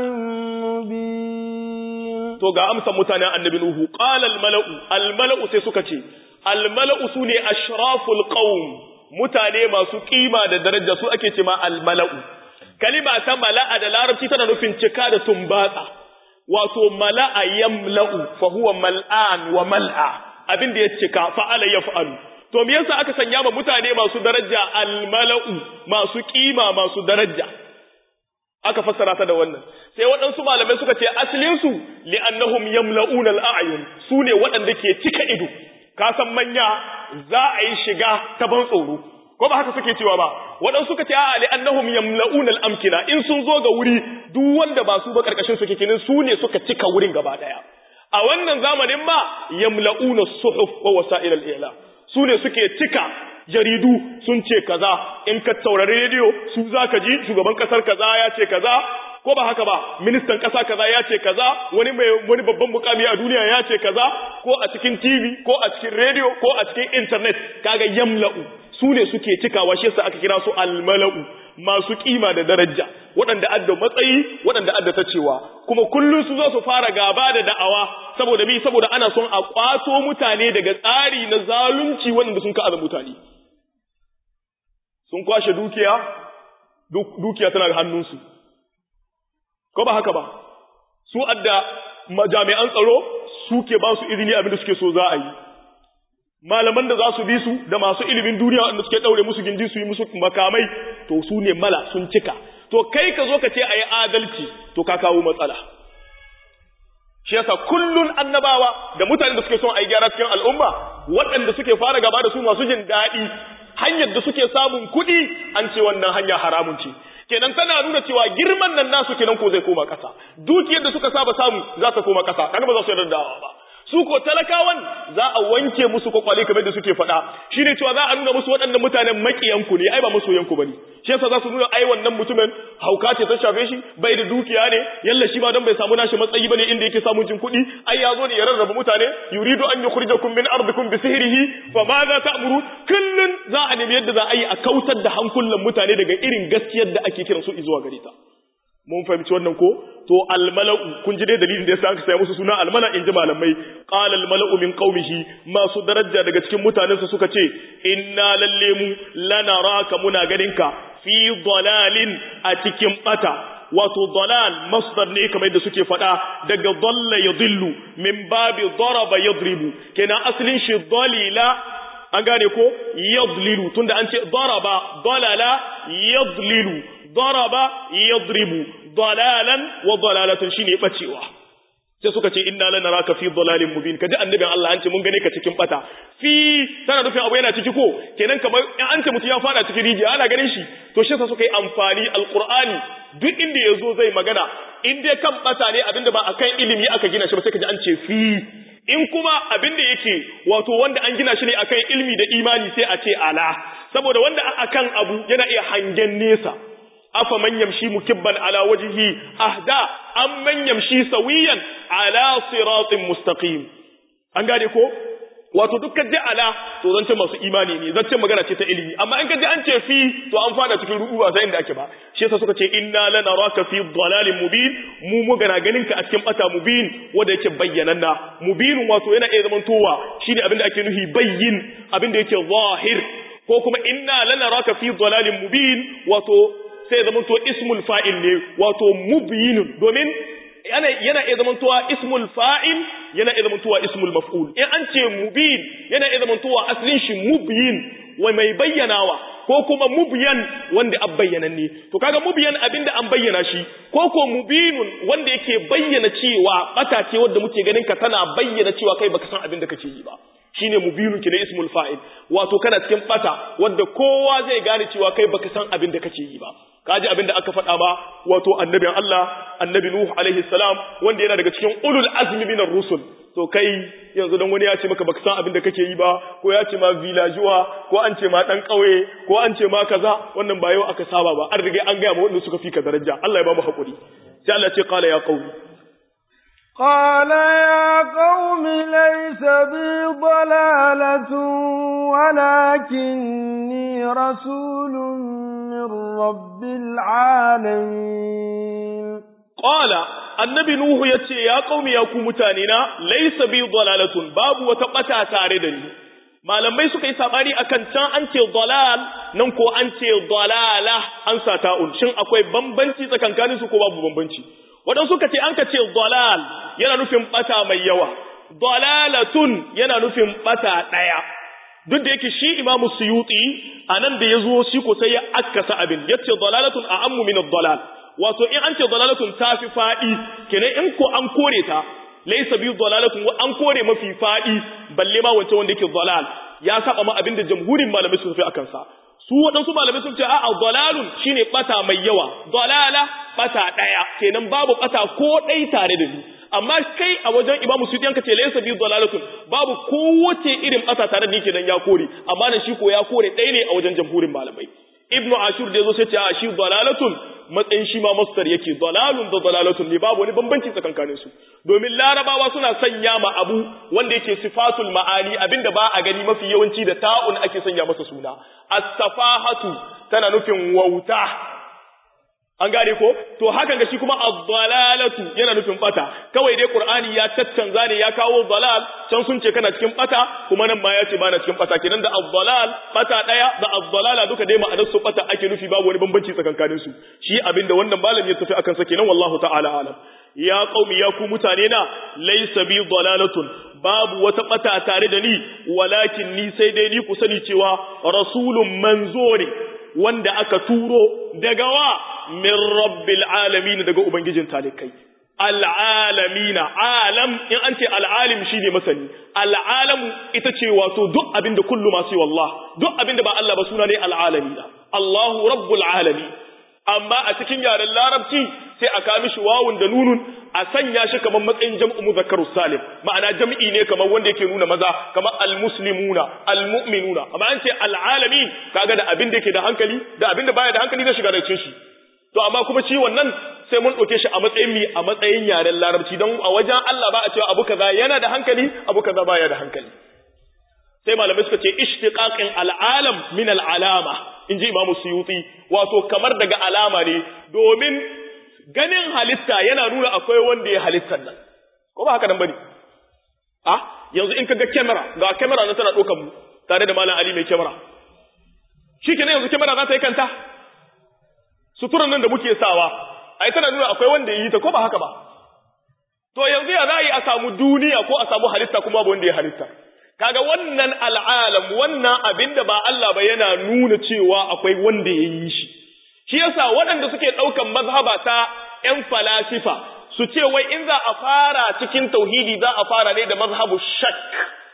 مبين to ga amsa mutanen annabi nuhu qala al mala'u al mala'u sai suka ce almala'u su ne ashraful qaum mutane masu kima da daraja su ake ce ma almala'u kalima ta mala'a da larabci tana nufin cika da tumbatsa wato mala'a yamla'u fa huwa mal'an wa mal'a abin da ya cika fa'ala yaf'alu to me yasa aka sanya ma mutane masu daraja almala'u masu kima masu daraja aka fassara ta da wannan sai waɗansu malamai suka ce asalin su li'annahum yamla'una al'ayun su ne waɗanda ke cika ido ka san manya za a yi shiga ta ban tsoro ko ba haka suke cewa ba waɗansu suka ce a'a li'annahum yamla'una al'amkina in sun zo ga wuri duk wanda ba su ba karkashin su kikinin su ne suka cika wurin gaba daya a wannan zamanin ma yamla'una suhuf wa wasa'il al-i'lam su ne suke cika jaridu sun ce kaza in ka taurari rediyo su za ka ji shugaban kasar kaza ya ce kaza ko ba haka ba ministan kasa kaza ya ce kaza wani mai wani babban mukami a duniya ya ce kaza ko a cikin TV ko a cikin rediyo ko a cikin internet kaga yamla'u su ne suke cikawa shi yasa aka kira su almala'u masu kima da daraja waɗanda adda matsayi waɗanda adda ta cewa kuma kullum su zo su fara gaba da da'awa saboda mi saboda ana son a kwato mutane daga tsari na zalunci waɗanda sun ka'aza mutane sun kwashe dukiya dukiya tana da hannunsu ko ba haka ba su adda jami'an tsaro suke ba su izini abinda suke so za a yi malaman da za su bi su da masu ilimin duniya wanda suke daure musu gindi su yi musu makamai to su ne mala sun cika to kai ka zo ka ce a yi adalci to ka kawo matsala shi yasa kullun annabawa da mutanen da suke son a yi gyara cikin al'umma waɗanda suke fara gaba da su masu jin daɗi hanyar da suke samun kuɗi an ce wannan hanya haramun ce kenan tana nuna cewa girman nan nasu kenan ko zai koma ƙasa dukiyar da suka saba samu za ta koma ƙasa kaga ba za su yarda da ba su ko talakawan za a wanke musu kwakwale kamar da suke faɗa shine cewa za a nuna musu waɗannan mutanen makiyanku ne ai ba masoyanku bane shi yasa za su nuna ai wannan mutumin hauka ce ta shafe shi bai da dukiya ne yalla shi ba don bai samu nashi matsayi bane inda yake samun jin kuɗi ai ya zo ne ya rarraba mutane yuridu an yukhrijakum min ardikum bi sihrihi fa ma za ta'muru kullun za a nemi yadda za a yi a kautar da hankulan mutane daga irin gaskiyar da ake kiran su zuwa gare ta mun fahimci wannan ko to almala'u kun ji dai dalilin da yasa aka saya musu suna almala in ji malamai qala almala'u min qaumihi masu daraja daga cikin mutanensa suka ce inna lalle mu lanaraka muna ganinka fi dalalin a cikin bata wato dalal masdar ne kamar yadda suke faɗa daga dalla yadillu min babi daraba yadribu kenan asalin shi dalila an gane ko yadlilu tunda an ce daraba dalala yadlilu daraba yadribu dalalan wa dalalatan shine bacewa sai suka ce inna lanaraka fi dalalin mubin kaji annabin Allah an ce mun gane ka cikin bata fi tana nufin abu yana ciki ko kenan kamar in an ce mutum ya fara cikin rijiya ana ganin shi to shi sa suka yi amfani alqur'ani duk inda yazo zai magana in dai kan bata ne abinda ba akan ilimi aka gina shi ba sai kaji an ce fi in kuma abin da yake wato wanda an gina shi ne akan ilmi da imani sai a ce ala saboda wanda akan abu yana iya hangen nesa afa man yamshi mukibban ala wajhihi ahda am man yamshi sawiyan ala siratin mustaqim an gane ko wato dukkan ji ala to zance masu imani ne zance magana ce ta ilimi amma in ka ji an ce fi to an fada cikin rubu ba sai inda ake ba shi yasa suka ce inna lanaraka fi dhalalin mubin mu mu gana ganin ka a cikin bata mubin wanda yake bayyananna mubinun wato yana iya zaman towa shine abin da ake nufi bayyin abin da yake zahir ko kuma inna lanaraka fi dhalalin mubin wato sai zaman to ismul fa'il ne wato mubyinun domin yana yana iya zamantowa ismul fa'il yana iya zamantowa ismul maf'ul in an ce mubin yana iya zamantowa aslin shi mubyin wa mai bayyanawa ko kuma mubyan wanda an bayyana ne to kaga mubyan abinda an bayyana shi ko ko mubinun wanda yake bayyana cewa bata ce wanda muke ganin ka tana bayyana cewa kai baka san abinda kake yi ba shine mubinun kina ismul fa'il wato kana cikin bata wanda kowa zai gane cewa kai baka san abinda kake yi ba kaji abin da aka faɗa ba wato annabin Allah annabi Nuh alaihi salam wanda yana daga cikin ulul azmi minar rusul to kai yanzu dan wani ya ce maka baka san abin da kake yi ba ko ya ce ma villageois ko an ce ma dan kauye ko an ce ma kaza wannan ba yau aka saba ba an riga an ga ma wanda suka fi ka daraja Allah ya ba mu hakuri sai Allah ce qala ya qaumi قال يا قوم ليس بي ضلالة ولكني رسول من رب العالمين قال النبي نوح يتي يا قوم يا كومتانينا ليس بي ضلالة باب وتقطع تاردني malamai suka yi sabani akan can an ce dalal nan ko an ce dalala an sa ta'un shin akwai bambanci tsakankanin su ko babu bambanci wadan suka ce an ka ce dalal yana nufin bata mai yawa dalalatun yana nufin bata daya duk da yake shi imamu suyuti anan da yazo shi ko sai ya akkasa abin yace dalalatun a'ammu min ad-dalal wato in an ce dalalatun tafi fadi kenan in ko an kore ta laysa bi dalalatun wa an kore mafi fadi balle ma wancan wanda yake dalal ya saba ma abinda jamhurin malamai sun fi akan sa su waɗansu malamai sun ce a'a dalalun shine bata mai yawa dalala bata daya kenan babu bata ko dai tare da ni amma kai a wajen imamu sudi yanka ce laysa bi dalalatun babu kowace irin bata tare da ni kenan ya kore amma nan shi ko ya kore ɗaya ne a wajen jamhurin malamai ibnu ashur da yazo sai ce a shi dalalatun matsayin shi ma masdar yake dalalun da dalalatun ne babu wani bambanci tsakankanin su domin larabawa suna sanya ma abu wanda yake sifatul ma'ani abinda ba a gani mafi yawanci da ta'un ake sanya masa suna as-safahatu tana nufin wauta an gane ko to hakan ga shi kuma ad-dalalatu yana nufin bata kawai dai qur'ani ya tattanza ne ya kawo dalal can sun ce kana cikin bata kuma nan ma ya ce bana cikin bata kenan da ad-dalal bata daya da ad-dalala duka dai ma'anar su bata ake nufi babu wani bambanci tsakankanin su shi abinda wannan malam ya tafi akan sa kenan wallahu ta'ala alam ya qaumi ya ku mutane na laysa bi dalalatun babu wata bata tare da ni walakin ni sai dai ni ku sani cewa rasulun manzo ne wanda aka turo daga wa min rabbil alamin daga ubangijin talikai al'alamina alam in an ce al'alim shine masani al'alamu ita ce wato duk abinda kullu masu wallah duk abinda ba Allah ba suna ne al'alamina Allahu rabbul alamin amma a cikin yaren larabci sai a kami shi wawun da nunun a sanya shi kamar matsayin jam'u muzakkarus salim ma'ana jam'i ne kamar wanda yake nuna maza kamar almuslimuna almu'minuna amma an ce al'alamin kaga da abin da yake da hankali da abin da baya da hankali zai shiga da cikin shi to amma kuma shi wannan sai mun ɗauke shi a matsayin mi a matsayin yaren larabci don a wajen Allah ba a cewa abu kaza yana da hankali abu kaza baya da hankali sai malamai suka ce ishtiqaqin al'alam min al'alama inji imamu suyuti wato kamar daga alama ne domin ganin halitta yana nuna akwai wanda ya halittar nan ko ba haka nan bane ah yanzu in kaga kamera ga kamera nan tana ɗaukar mu tare da malam ali mai kamera shikenan yanzu kamera za ta yi kanta suturan nan da muke sawa ai tana nuna akwai wanda ya yi ta ko ba haka ba to yanzu ya za a yi a samu duniya ko a samu halitta kuma babu wanda ya halitta kaga wannan al'alam wannan abin da ba Allah ba yana nuna cewa akwai wanda ya yi shi shi yasa waɗanda suke ɗaukan mazhaba ta ‘yan falasifa su ce wai in za a fara cikin tauhidi za a fara ne da mazhabu shak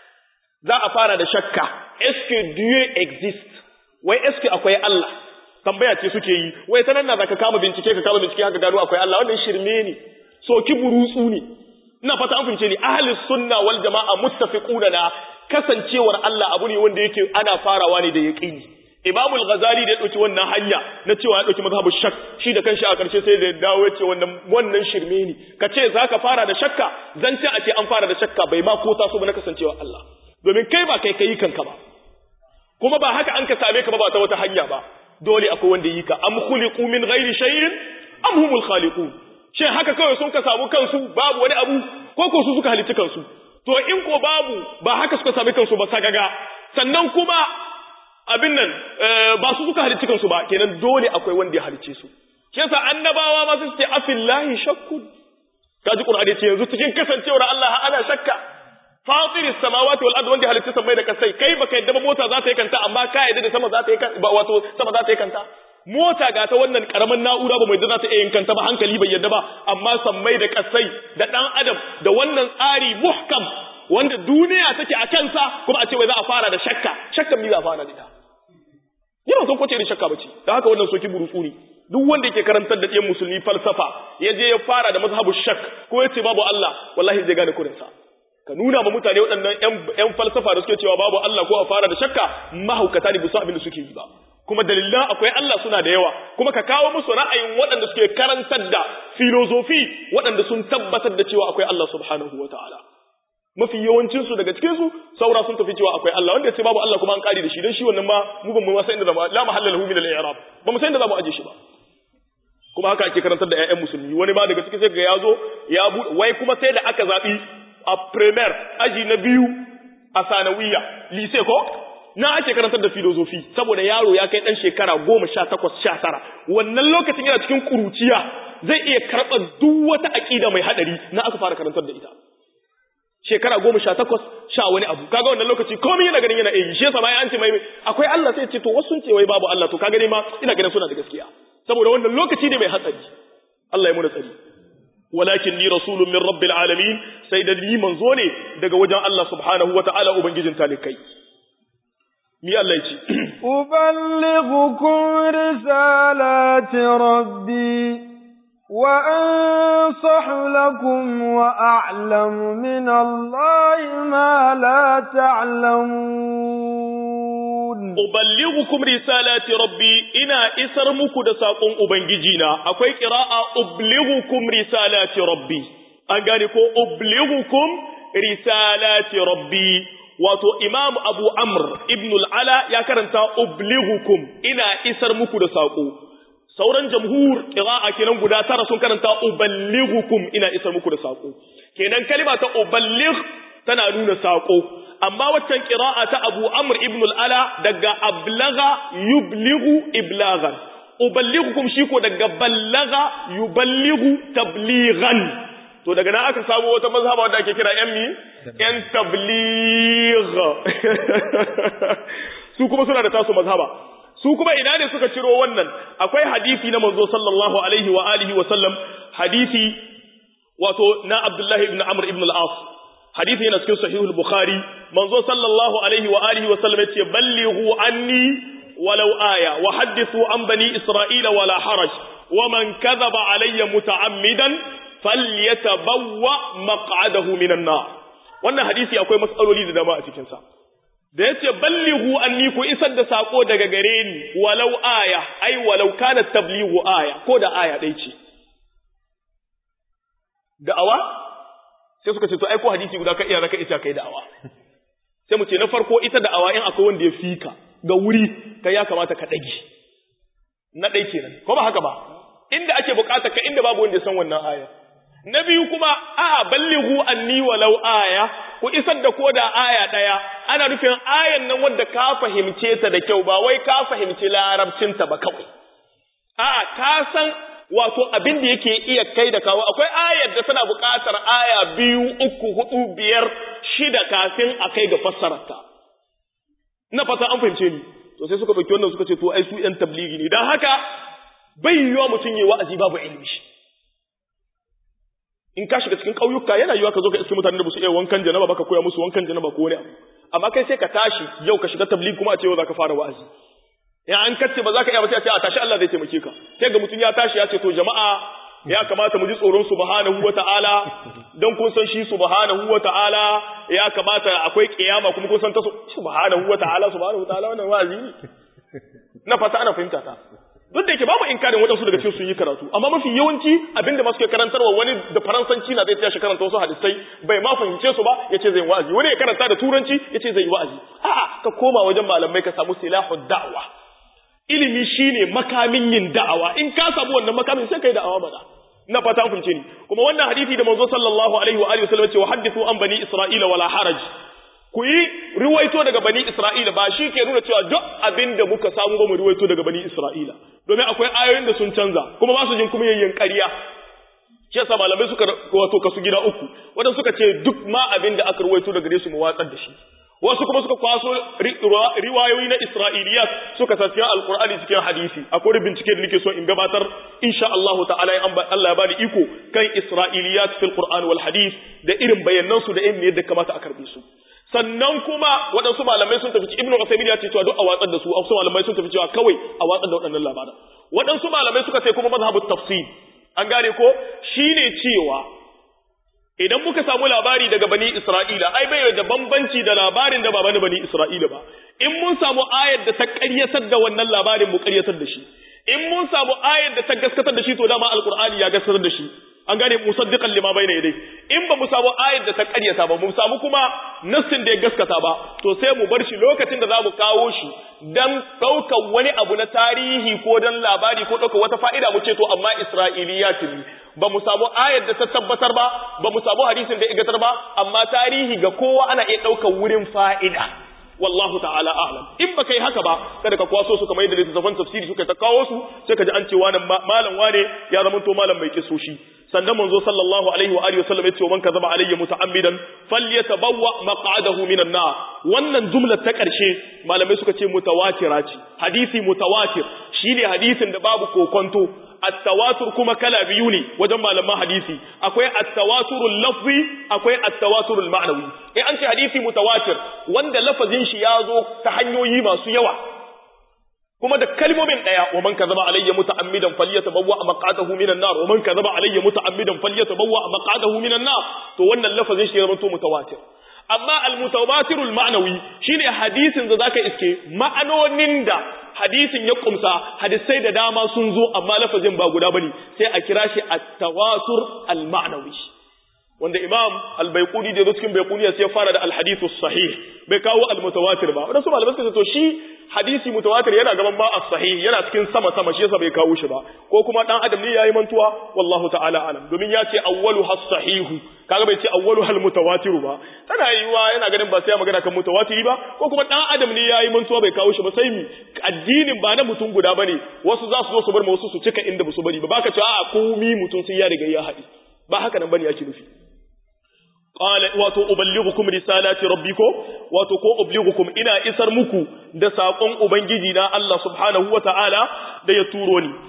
za a fara da shakka eske Dieu exist wai eske akwai Allah tambaya ce suke yi wai ta nan na zaka kama bincike ka kama bincike haka gano akwai Allah wannan shirme ne soki burutsu ne ina fata an fince ni ahli sunna wal jamaa muttafiquna na kasancewar Allah abu ne wanda yake ana farawa ne da yaqini Imam al-Ghazali da ya dauki wannan hanya na cewa ya dauki mazhabu shak shi da kanshi a karshe sai da dawo ya ce wannan wannan shirme ne kace zaka fara da shakka zance a ce an fara da shakka bai ma ko taso ba na kasancewar Allah domin kai ba kai kai kanka ba kuma ba haka an ka same ka ba ba ta wata hanya ba dole akwai wanda yi ka am khuliqu min ghairi shay'in am humul khaliqun shin haka kawai sun ka samu kansu babu wani abu ko ko su suka halicci kansu to in ko babu ba haka suka sami kansu ba sagaga sannan kuma abin nan ba su suka halicci kansu ba kenan dole akwai wanda ya halicce su shi yasa annabawa ma su ce afillahi shakkun kaji qur'ani ce yanzu cikin kasancewar Allah ana shakka fatiris samawati wal ardi wanda halitta samai da kasai kai baka yadda ba mota za ta yi kanta amma ka yadda da sama za ta yi kanta wato sama za ta yi kanta mota ga ta wannan karaman na'ura ba mai da za ta iya yin kanta ba hankali bai yadda ba amma sammai da kasai da dan adam da wannan tsari muhkam wanda duniya take a kansa kuma a ce wai za a fara da shakka shakkan mi za a fara da ita yana son kwace da shakka bace da haka wannan soki burutsu ne duk wanda yake karantar da ɗiyan musulmi falsafa ya je ya fara da mazhabu shak ko ya ce babu Allah wallahi zai gane kurinsa ka nuna ma mutane waɗannan ‘yan falsafa da suke cewa babu Allah ko a fara da shakka mahaukata ne busu abin da suke yi ba kuma dalilan akwai Allah suna da yawa kuma ka kawo musu ra'ayin waɗanda suke karantar da filozofi waɗanda sun tabbatar da cewa akwai Allah subhanahu wa ta'ala mafi yawancinsu daga cikinsu saura sun tafi cewa akwai Allah wanda ya ce babu Allah kuma an kare da shi don shi wannan ma mu ban mu san inda zamu la mahalla lahu min al-i'rab ba mu san inda zamu aje shi ba kuma haka ake karantar da ƴaƴan musulmi wani ma daga cikin sai ga yazo ya wai kuma sai da aka zabi a premier aji na biyu a sanawiya lise ko na ake karantar da filozofi saboda yaro ya kai dan shekara goma sha takwas sha tara wannan lokacin yana cikin kuruciya zai iya karɓar duk wata aƙida mai haɗari na aka fara karantar da ita shekara goma sha takwas sha wani abu kaga wannan lokaci komai yana ganin yana iya shi yasa bayan an ce mai akwai Allah sai ce to wasu sun ce wai babu Allah to kaga ne ma ina ganin suna da gaskiya saboda wannan lokaci ne mai hatsari Allah ya muna tsari walakin ni rasulun min rabbil alamin sai da ni manzo ne daga wajen Allah subhanahu wataala ubangijin talikai mi Allah ya ce uballighukum risalati rabbi وأنصح لكم وأعلم من الله ما لا تعلمون أبلغكم رسالات ربي إنا إسر مكو ساقون أبنجينا أكوي قراءة أبلغكم رسالات ربي أنقانيكو أبلغكم رسالات ربي wato imam abu amr ibn al'ala ya karanta ublighukum ina isar muku da saƙo sauran jamhur qira'a kenan guda tara sun karanta uballighukum ina isar muku da sako kenan kalima ta uballigh tana nuna sako amma waccan qira'a ta Abu Amr ibn al-Ala daga ablagha yublighu iblaghan uballighukum shi ko daga ballagha yuballighu tablighan to daga nan aka samu wata mazhaba wanda ake kira yan mi yan tabligh su kuma suna da tasu mazhaba su kuma ina ne suka ciro wannan akwai hadisi na manzo sallallahu alaihi wa alihi wa sallam hadisi wato na Abdullah ibn Amr ibn al-As hadisi yana cikin sahih al-Bukhari manzo sallallahu alaihi wa alihi wa sallam yace ballighu anni walau aya wa hadithu an bani isra'ila wala haraj wa man kadhaba alayya muta'ammidan falyatabawwa maq'adahu minan nar wannan hadisi akwai matsaloli da dama a cikin sa da ya ce ballihu anni ku isar da sako daga gare ni walau aya ai walau kana tablighu aya ko da aya ɗai ce da'awa sai suka ce to ai ko hadisi guda ka iya zaka ita kai da'awa sai mu ce na farko ita da'awa in akwai wanda ya fika ga wuri kai ya kamata ka dage na ɗai kenan ko ba haka ba inda ake bukata ka inda babu wanda ya san wannan aya na biyu kuma a ballighu anni walau aya ku isar da koda aya daya ana nufin ayan nan wanda ka fahimce ta da kyau ba wai ka fahimci larabcin ta ba kawai a ka san wato abin da yake iya kai da kawo akwai ayar da tana buƙatar aya biyu uku hudu biyar shida kafin a kai ga fassarar ta na fata an fahimce ni to sai suka ɗauki wannan suka ce to ai su yan tabligi ne dan haka bai yiwa mutum yi wa'azi babu ilimi in ka shiga cikin ƙauyuka yana yiwa ka zo ka iske mutanen da ba su iya wankan janaba ba ka koya musu wankan janaba ko wani abu amma kai sai ka tashi yau ka shiga tabligh kuma a ce yau za ka fara wa'azi ya an kace ba za ka iya ba sai a ce a tashi Allah zai taimake ka sai ga mutum ya tashi ya ce to jama'a ya kamata mu ji tsoron subhanahu wata'ala don kun san shi subhanahu wata'ala ya kamata akwai kiyama kuma kun san ta subhanahu wata'ala subhanahu wata'ala wannan wa'azi ne na fata ana fahimta ta duk da yake babu inkarin waɗansu daga cikin sun yi karatu amma mafi yawanci abinda masu ke karantarwa wani da faransanci na zai tashi karanta wasu hadisai bai ma fahimce su ba ya ce zai yi wa'azi wani ya karanta da turanci ya ce zai yi wa'azi a'a ka koma wajen malamai ka samu silahud da'wa ilimi shine makamin yin da'awa in ka samu wannan makamin sai kai da'awa mana na fata an fahimce ni kuma wannan hadisi da manzo sallallahu alaihi wa alihi wasallam ce wa hadithu an bani isra'ila wala haraj ku yi riwaito daga bani Isra'ila ba shi ke nuna cewa duk abin da muka samu ba mu riwaito daga bani Isra'ila domin akwai ayoyin da sun canza kuma ba su jin kuma yin ƙarya shi yasa malamai suka wato kasu gida uku wanda suka ce duk ma abin da aka riwaito daga gare su mu watsar da shi wasu kuma suka kwaso riwayoyi na Isra'iliyat suka sa cikin Alƙur'ani cikin hadisi akwai bincike da nake so in gabatar insha Allah ta'ala in Allah ya bani iko kan Isra'iliyat fil Qur'an wal hadith da irin bayanan su da irin yadda kamata a karbe su sannan kuma waɗansu malamai sun tafi ibnu Uthaymeen ya ce cewa duk a watsar da su wasu malamai sun tafi cewa kawai a watsar da waɗannan labaran waɗansu malamai suka ce kuma mazhabut tafsir an gane ko shine cewa idan muka samu labari daga bani Isra'ila ai bai da bambanci da labarin da ba bani bani Isra'ila ba in mun samu ayar da ta ƙaryatar da wannan labarin mu ƙaryatar da shi in mun samu ayar da ta gaskatar da shi to dama alqur'ani ya gaskatar da shi an gane musaddiqan lima bayna yadai in ba mu samu ayar da ta ƙaryata ba mu samu kuma nassin da ya gaskata ba to sai mu bar shi lokacin da zamu kawo shi dan ɗaukar wani abu na tarihi ko dan labari ko ɗaukar wata fa'ida mu ce to amma Isra'iliyat ne ba mu samu ayar da ta tabbatar ba ba mu samu hadisin da ya igatar ba amma tarihi ga kowa ana iya ɗaukar wurin fa'ida wallahu ta'ala a'lam in baka yi haka ba kada ka kwaso su kamar yadda littattafan tafsiri suka ta kawo su sai ka ji an ce wani malam wane ya zama to malam mai kisoshi sannan manzo sallallahu alaihi wa alihi wasallam yace man kazaba alayya muta'ammidan falyatabawwa maq'adahu minan nar wannan jumlar ta karshe malamai suka ce mutawatira ce hadisi mutawatir shine hadisin da babu kokonto at-tawatur kuma kala biyu ne wajen malaman hadisi akwai at-tawaturul lafzi akwai at-tawaturul ma'nawi eh an ce hadisi mutawatir wanda lafazin shi ya zo ta hanyoyi masu yawa kuma da kalmomin daya wa man kazaba alayya muta'ammidan falyatabawwa maq'adahu minan nar wa man kazaba alayya muta'ammidan falyatabawwa maq'adahu minan nar to wannan lafazin shi ya zama mutawatir amma al-mutawatir al-ma'nawi shine hadisin da zaka iske ma'anonin da hadisin ya kumsa hadisai da dama sun zo amma lafazin ba guda bane sai a kira shi at-tawatur al-ma'nawi wanda imam al-baiquni da cikin baiquniya sai ya fara da al-hadith sahih bai kawo al-mutawatir ba wadansu malamai suka ce to shi hadisi mutawatir yana gaban ma as-sahih yana cikin sama sama shi yasa bai kawo shi ba ko kuma dan adam ne yayi mantuwa wallahu ta'ala alam domin ya ce awwalu has-sahihu kaga bai ce awwalu hal mutawatir ba tana yiwa yana ganin ba sai ya magana kan mutawatiri ba ko kuma dan adam ne yayi mantuwa bai kawo shi ba sai mi addinin ba na mutum guda bane wasu za su zo su bar ma wasu su cika inda ba su bari ba baka ce a'a komi mutum sai ya riga ya haɗi ba haka nan bane yake nufi qala wato uballighukum risalati rabbikum wato ko ublighukum ina isar muku da sakon ubangiji na Allah subhanahu wataala da ya turo ni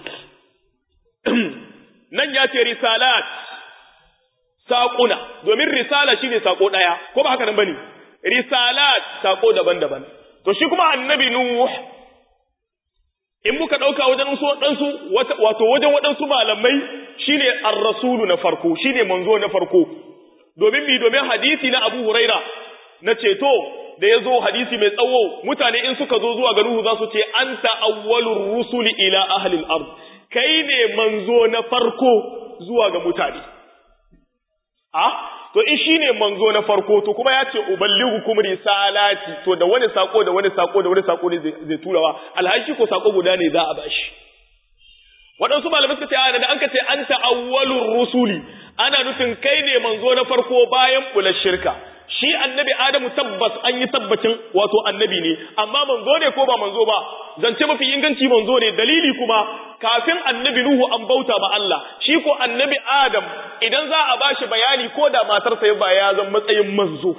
nan ya ce risalat saƙuna domin risala shine sako daya ko ba haka nan bane risalat sako daban-daban to shi kuma annabi nuh in muka dauka wajen su wadansu wato wajen wadansu malamai shine ar-rasulu na farko shine manzo na farko domin mi domin hadisi na Abu Huraira na ceto da ya zo hadisi mai tsawo mutane in suka zo zuwa ga Nuhu za su ce anta awwalur rusuli ila ahlil ard kai ne manzo na farko zuwa ga mutane a to in shine manzo na farko to kuma ya ce uballighukum risalati to da wani sako da wani sako da wani sako ne zai turawa alhaji ko sako guda ne za a bashi waɗansu malamai suka ce a da an ka ce anta awwalur rusuli ana nufin kai ne manzo na farko bayan bular shirka shi annabi adamu tabbas an yi tabbacin wato annabi ne amma manzo ne ko ba manzo ba zance mafi inganci manzo ne dalili kuma kafin annabi nuhu an bauta ba Allah shi ko annabi adam idan za a bashi bayani ko da matarsa ya ba ya zan matsayin manzo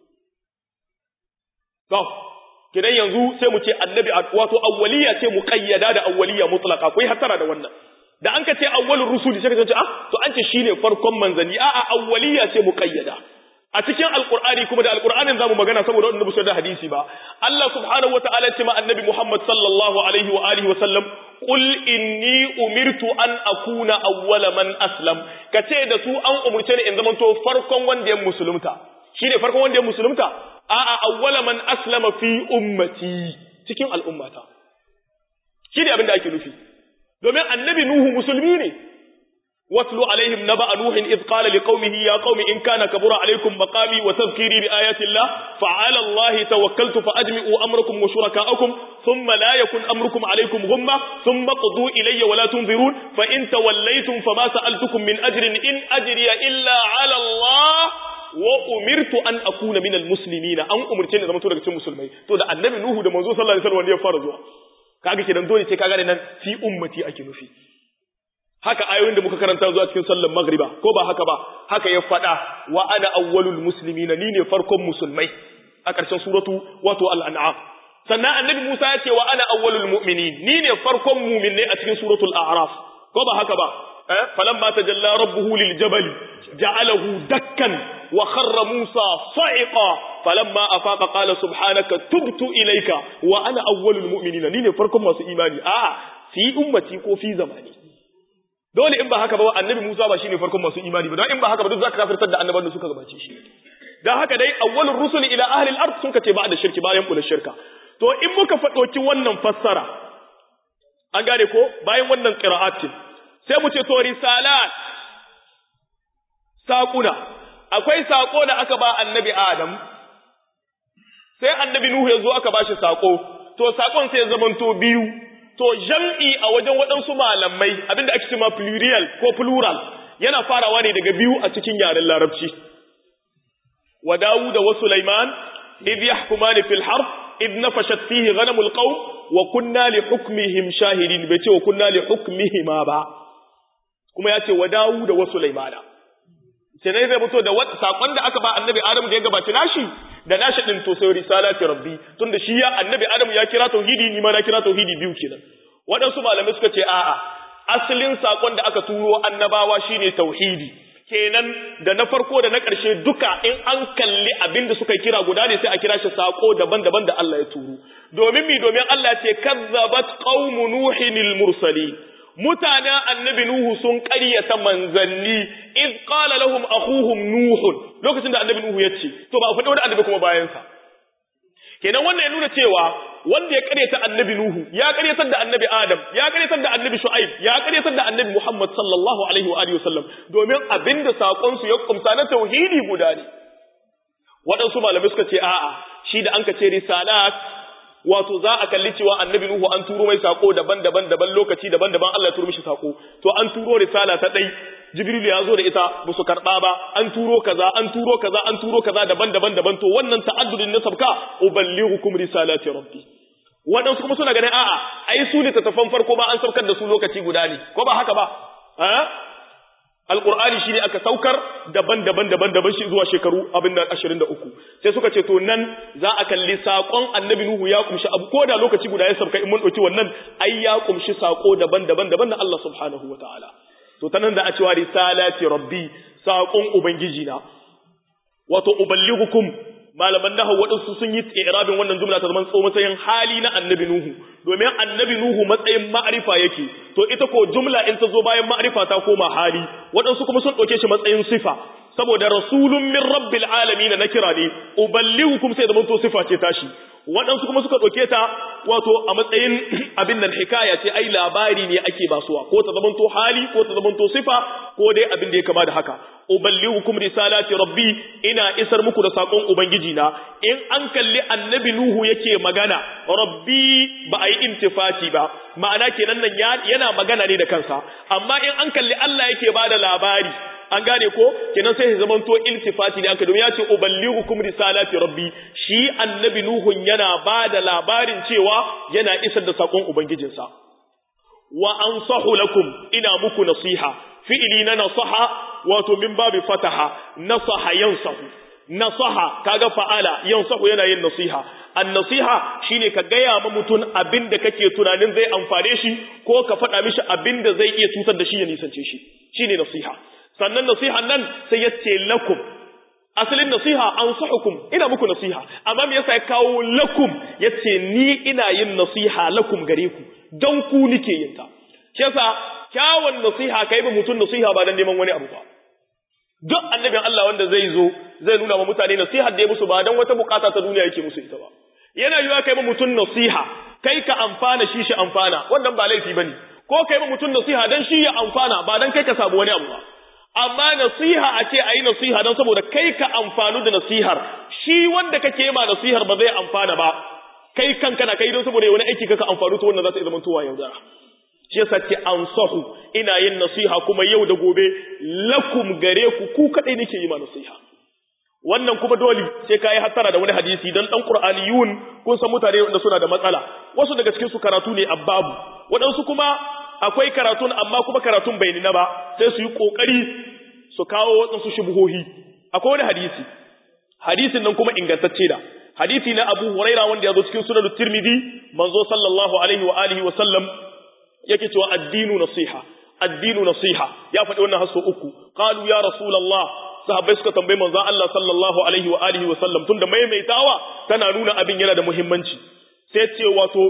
to kidan yanzu sai mu ce annabi wato awwaliya ce muqayyada da awwaliya mutlaqa kai hatara da wannan da an ka ce awwalur rusuli sai ka ce ah to an ce shine farkon manzanni a'a awwaliya ce muqayyada a cikin alqur'ani kuma da alqur'anin zamu magana saboda wannan musu da hadisi ba Allah subhanahu wataala ya ce ma annabi Muhammad sallallahu alaihi wa alihi wa sallam qul inni umirtu an akuna awwala man aslam kace da su an umurce ni in zamanto farkon wanda ya musulunta shine farkon wanda ya musulunta a'a awwala man aslama fi ummati cikin al'ummata shine abin da ake nufi domin annabi nuhu musulmi ne watlu alaihim naba nuh id qala liqaumihi ya qaumi in kana kabura alaikum maqami wa tadhkiri bi ayati llah fa ala allahi tawakkaltu fa ajmi'u amrakum wa shurakaakum thumma la yakun amrukum alaikum ghumma thumma qudu ilayya wa la tunzirun fa in tawallaytum fama sa'altukum min ajrin in ajriya illa ala allah wa umirtu an akuna min almuslimina an umurce ni zama to daga cikin musulmai to da annabi nuhu da manzo sallallahu alaihi wasallam ya fara zuwa kaga kenan dole sai kaga nan fi ummati ake nufi haka ayoyin da muka karanta zuwa cikin sallar magriba ko ba haka ba haka ya fada wa ana awwalul muslimina ni ne farkon musulmai a ƙarshen suratu wato al-an'am sannan annabi Musa ya ce wa ana awwalul mu'minin ni ne farkon mu'minai a cikin suratul a'raf ko ba haka ba eh falamma tajalla rabbuhu lil jabali ja'alahu dakkan wa kharra Musa sa'iqa falamma afaqa qala subhanaka tubtu ilayka wa ana awwalul mu'minina ni ne farkon masu imani a'a fi ummati ko fi zamani dole in ba haka ba annabi Musa ba shine farkon masu imani ba don in ba haka ba duk zaka kafirtar da annabawan da suka gabace shi dan haka dai awwalur rusuli ila ahli al-ard sun kace ba da shirki bayan kula shirka to in muka fadoki wannan fassara an gane ko bayan wannan qira'atin sai mu ce to risalat saƙuna akwai saƙo da aka ba annabi Adam sai annabi Nuhu ya zo aka ba shi saƙo to saƙon sai ya zamanto biyu to jam'i a wajen waɗansu malamai abinda ake cewa plurial ko plural yana farawa ne daga biyu a cikin yaren larabci wa Dawud wa Sulaiman idh yahkumani fil harb id nafashat fihi ghanamul qaum wa kunna li hukmihim shahidin bai ce wa kunna li hukmihima ba kuma ya ce wa Dawud da wa Sulaimana sai zai fito da sakon da aka ba annabi Adam da ya gabaci nashi da nashi din to sai risalati rabbi tunda shi ya annabi Adam ya kira tauhidi ni ma na kira tauhidi biyu kenan waɗansu malamai suka ce a'a asalin sakon da aka turo annabawa shine tauhidi kenan da na farko da na ƙarshe duka in an kalli abin da suka kira guda ne sai a kira shi sako daban-daban da Allah ya turo domin mi domin Allah ce kazzabat qaumu nuhin mursali mutanen annabi nuhu sun ƙaryata manzanni iz qala lahum akhuhum nuhun lokacin da annabi nuhu ya ce to ba faɗi wani annabi kuma bayan sa kenan wannan ya nuna cewa wanda ya ƙaryata annabi nuhu ya ƙaryatar da annabi adam ya ƙaryatar da annabi shu'aib ya ƙaryatar da annabi muhammad sallallahu alaihi wa alihi wasallam domin abinda sakon su ya kumsa na tauhidi guda ne waɗansu malamai suka ce a'a shi da an ka ce risalat wato za a kalli cewa annabi Nuhu an turo mai sako daban-daban daban lokaci daban-daban Allah ya turo mishi sako to an turo risala ta dai Jibril ya zo da ita ba su karba ba an turo kaza an turo kaza an turo kaza daban-daban daban to wannan ta'addudin na sabka uballighukum risalati rabbi wadansu kuma suna ganin a'a ai su ne tafan farko ba an saukar da su lokaci guda ne ko ba haka ba eh Alƙur'ani shi ne aka saukar daban-daban daban-daban shi zuwa shekaru abin da ashirin da uku sai suka ce to nan za a kalli saƙon annabi Nuhu ya kumshi abu ko da lokaci guda ya sauka in mun ɗauki wannan ai ya kumshi saƙo daban-daban daban na Allah subhanahu wa ta'ala to ta nan da a cewa risalati rabbi saƙon ubangiji na wato uballighukum malaman nahawu waɗansu sun yi irabin wannan jumla ta zaman tso matsayin hali na annabi Nuhu domin annabi Nuhu matsayin ma'arifa yake to ita ko jumla in ta zo bayan ma'arifa ta koma hali waɗansu kuma sun ɗauke shi matsayin sifa saboda rasulun min rabbil alamin na kira ne uballighukum sai da to sifa ce tashi waɗansu kuma suka ɗauke ta wato a matsayin abin nan hikaya ce ai labari ne ake basuwa ko ta zamanto hali ko ta zamanto sifa ko dai abin da ya kama da haka uballighukum risalati rabbi ina isar muku da sakon ubangiji na in an kalli annabi nuhu yake magana rabbi ba a yi intifati ba ma'ana kenan nan yana magana ne da kansa amma in an kalli Allah yake bada labari an gane ko kenan sai ya zamanto iltifati ne aka domin ya ce uballighukum risalati rabbi shi annabi nuhun yana bada labarin cewa yana isar da sakon ubangijinsa wa ansahu lakum ina muku nasiha fi'ili na nasaha wato min babi fataha nasaha yansahu nasaha kaga fa'ala yansahu yana yin nasiha an-nasiha shine ka gaya ma mutum abin da kake tunanin zai amfane shi ko ka faɗa mishi abin da zai iya cutar da shi ya nisance shi shine nasiha sannan nasihan nan sai ya ce lakum asalin nasiha an hukum ina muku nasiha amma me yasa ya kawo lakum yace ni ina yin nasiha lakum gare ku don ku nike yin ta shi yasa kyawun nasiha kai ba mutum nasiha ba dan neman wani abu ba duk annabin Allah wanda zai zo zai nuna wa mutane nasiha da ya musu ba dan wata bukata ta duniya yake musu ita ba yana yiwa kai ba mutum nasiha kai ka amfana shi shi amfana wannan ba laifi bane ko kai ba mutum nasiha dan shi ya amfana ba dan kai ka samu wani abu ba amma nasiha a ce ayi nasiha don saboda kai ka amfanu da nasihar shi wanda kake ma nasihar ba zai amfana ba kai kanka na kai don saboda wani aiki kaka amfanu to wannan za ta zama tuwa yaudara shi yasa ce ansahu ina yin nasiha kuma yau da gobe lakum gare ku ku kadai nake yi ma nasiha wannan kuma dole sai kai hasara da wani hadisi dan dan qur'aniyun kun san mutane wanda suna da matsala wasu daga cikin su karatu ne abbabu wadansu kuma akwai karatun amma kuma karatun bai nuna ba sai su yi kokari su kawo wasu shubuhohi akwai wani hadisi hadisin nan kuma ingantacce da hadisi na Abu Huraira wanda ya zo cikin sunan Tirmidhi manzo sallallahu alaihi wa alihi wa sallam yake cewa addinu nasiha addinu nasiha ya faɗi wannan hasso uku qalu ya rasulullah sahabbai suka tambaye manzo Allah sallallahu alaihi wa alihi wa sallam tunda maimaitawa tana nuna abin yana da muhimmanci sai ce wato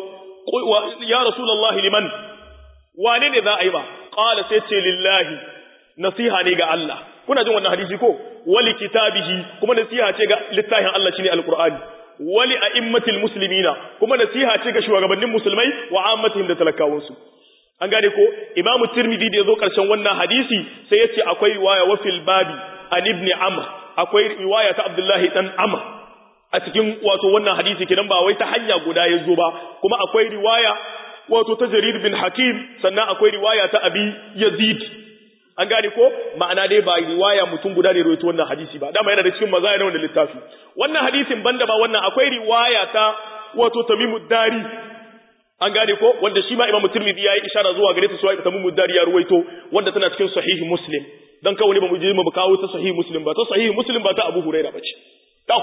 ya rasulullah liman wane ne za a yi ba qala sai ce lillahi nasiha ne ga Allah kuna jin wannan hadisi ko wali kitabihi kuma nasiha ce ga littafin Allah shine alqur'ani wali a'immatil muslimina kuma nasiha ce ga shugabannin musulmai wa ammatihim da talakawansu an gane ko imam tirmidhi da yazo karshen wannan hadisi sai yace akwai riwaya wa fil babi an ibn amr akwai riwaya ta abdullahi dan amr a cikin wato wannan hadisi kidan ba wai ta hanya guda yazo ba kuma akwai riwaya wato ta jarir bin hakim sannan akwai riwaya ta abi yazid an gane ko ma'ana dai ba riwaya mutum guda ne rawaito wannan hadisi ba dama yana da cikin mazaya na wannan littafi wannan hadisin banda ba wannan akwai riwaya ta wato Tamimud Dari an gane ko wanda shi ma Imam Tirmidhi yayi ishara zuwa gare ta cewa Tamimud Dari ya ruwaito wanda tana cikin sahihi Muslim dan kawai ba mu je mu kawo ta sahihi Muslim ba ta sahihi Muslim ba ta Abu Huraira bace to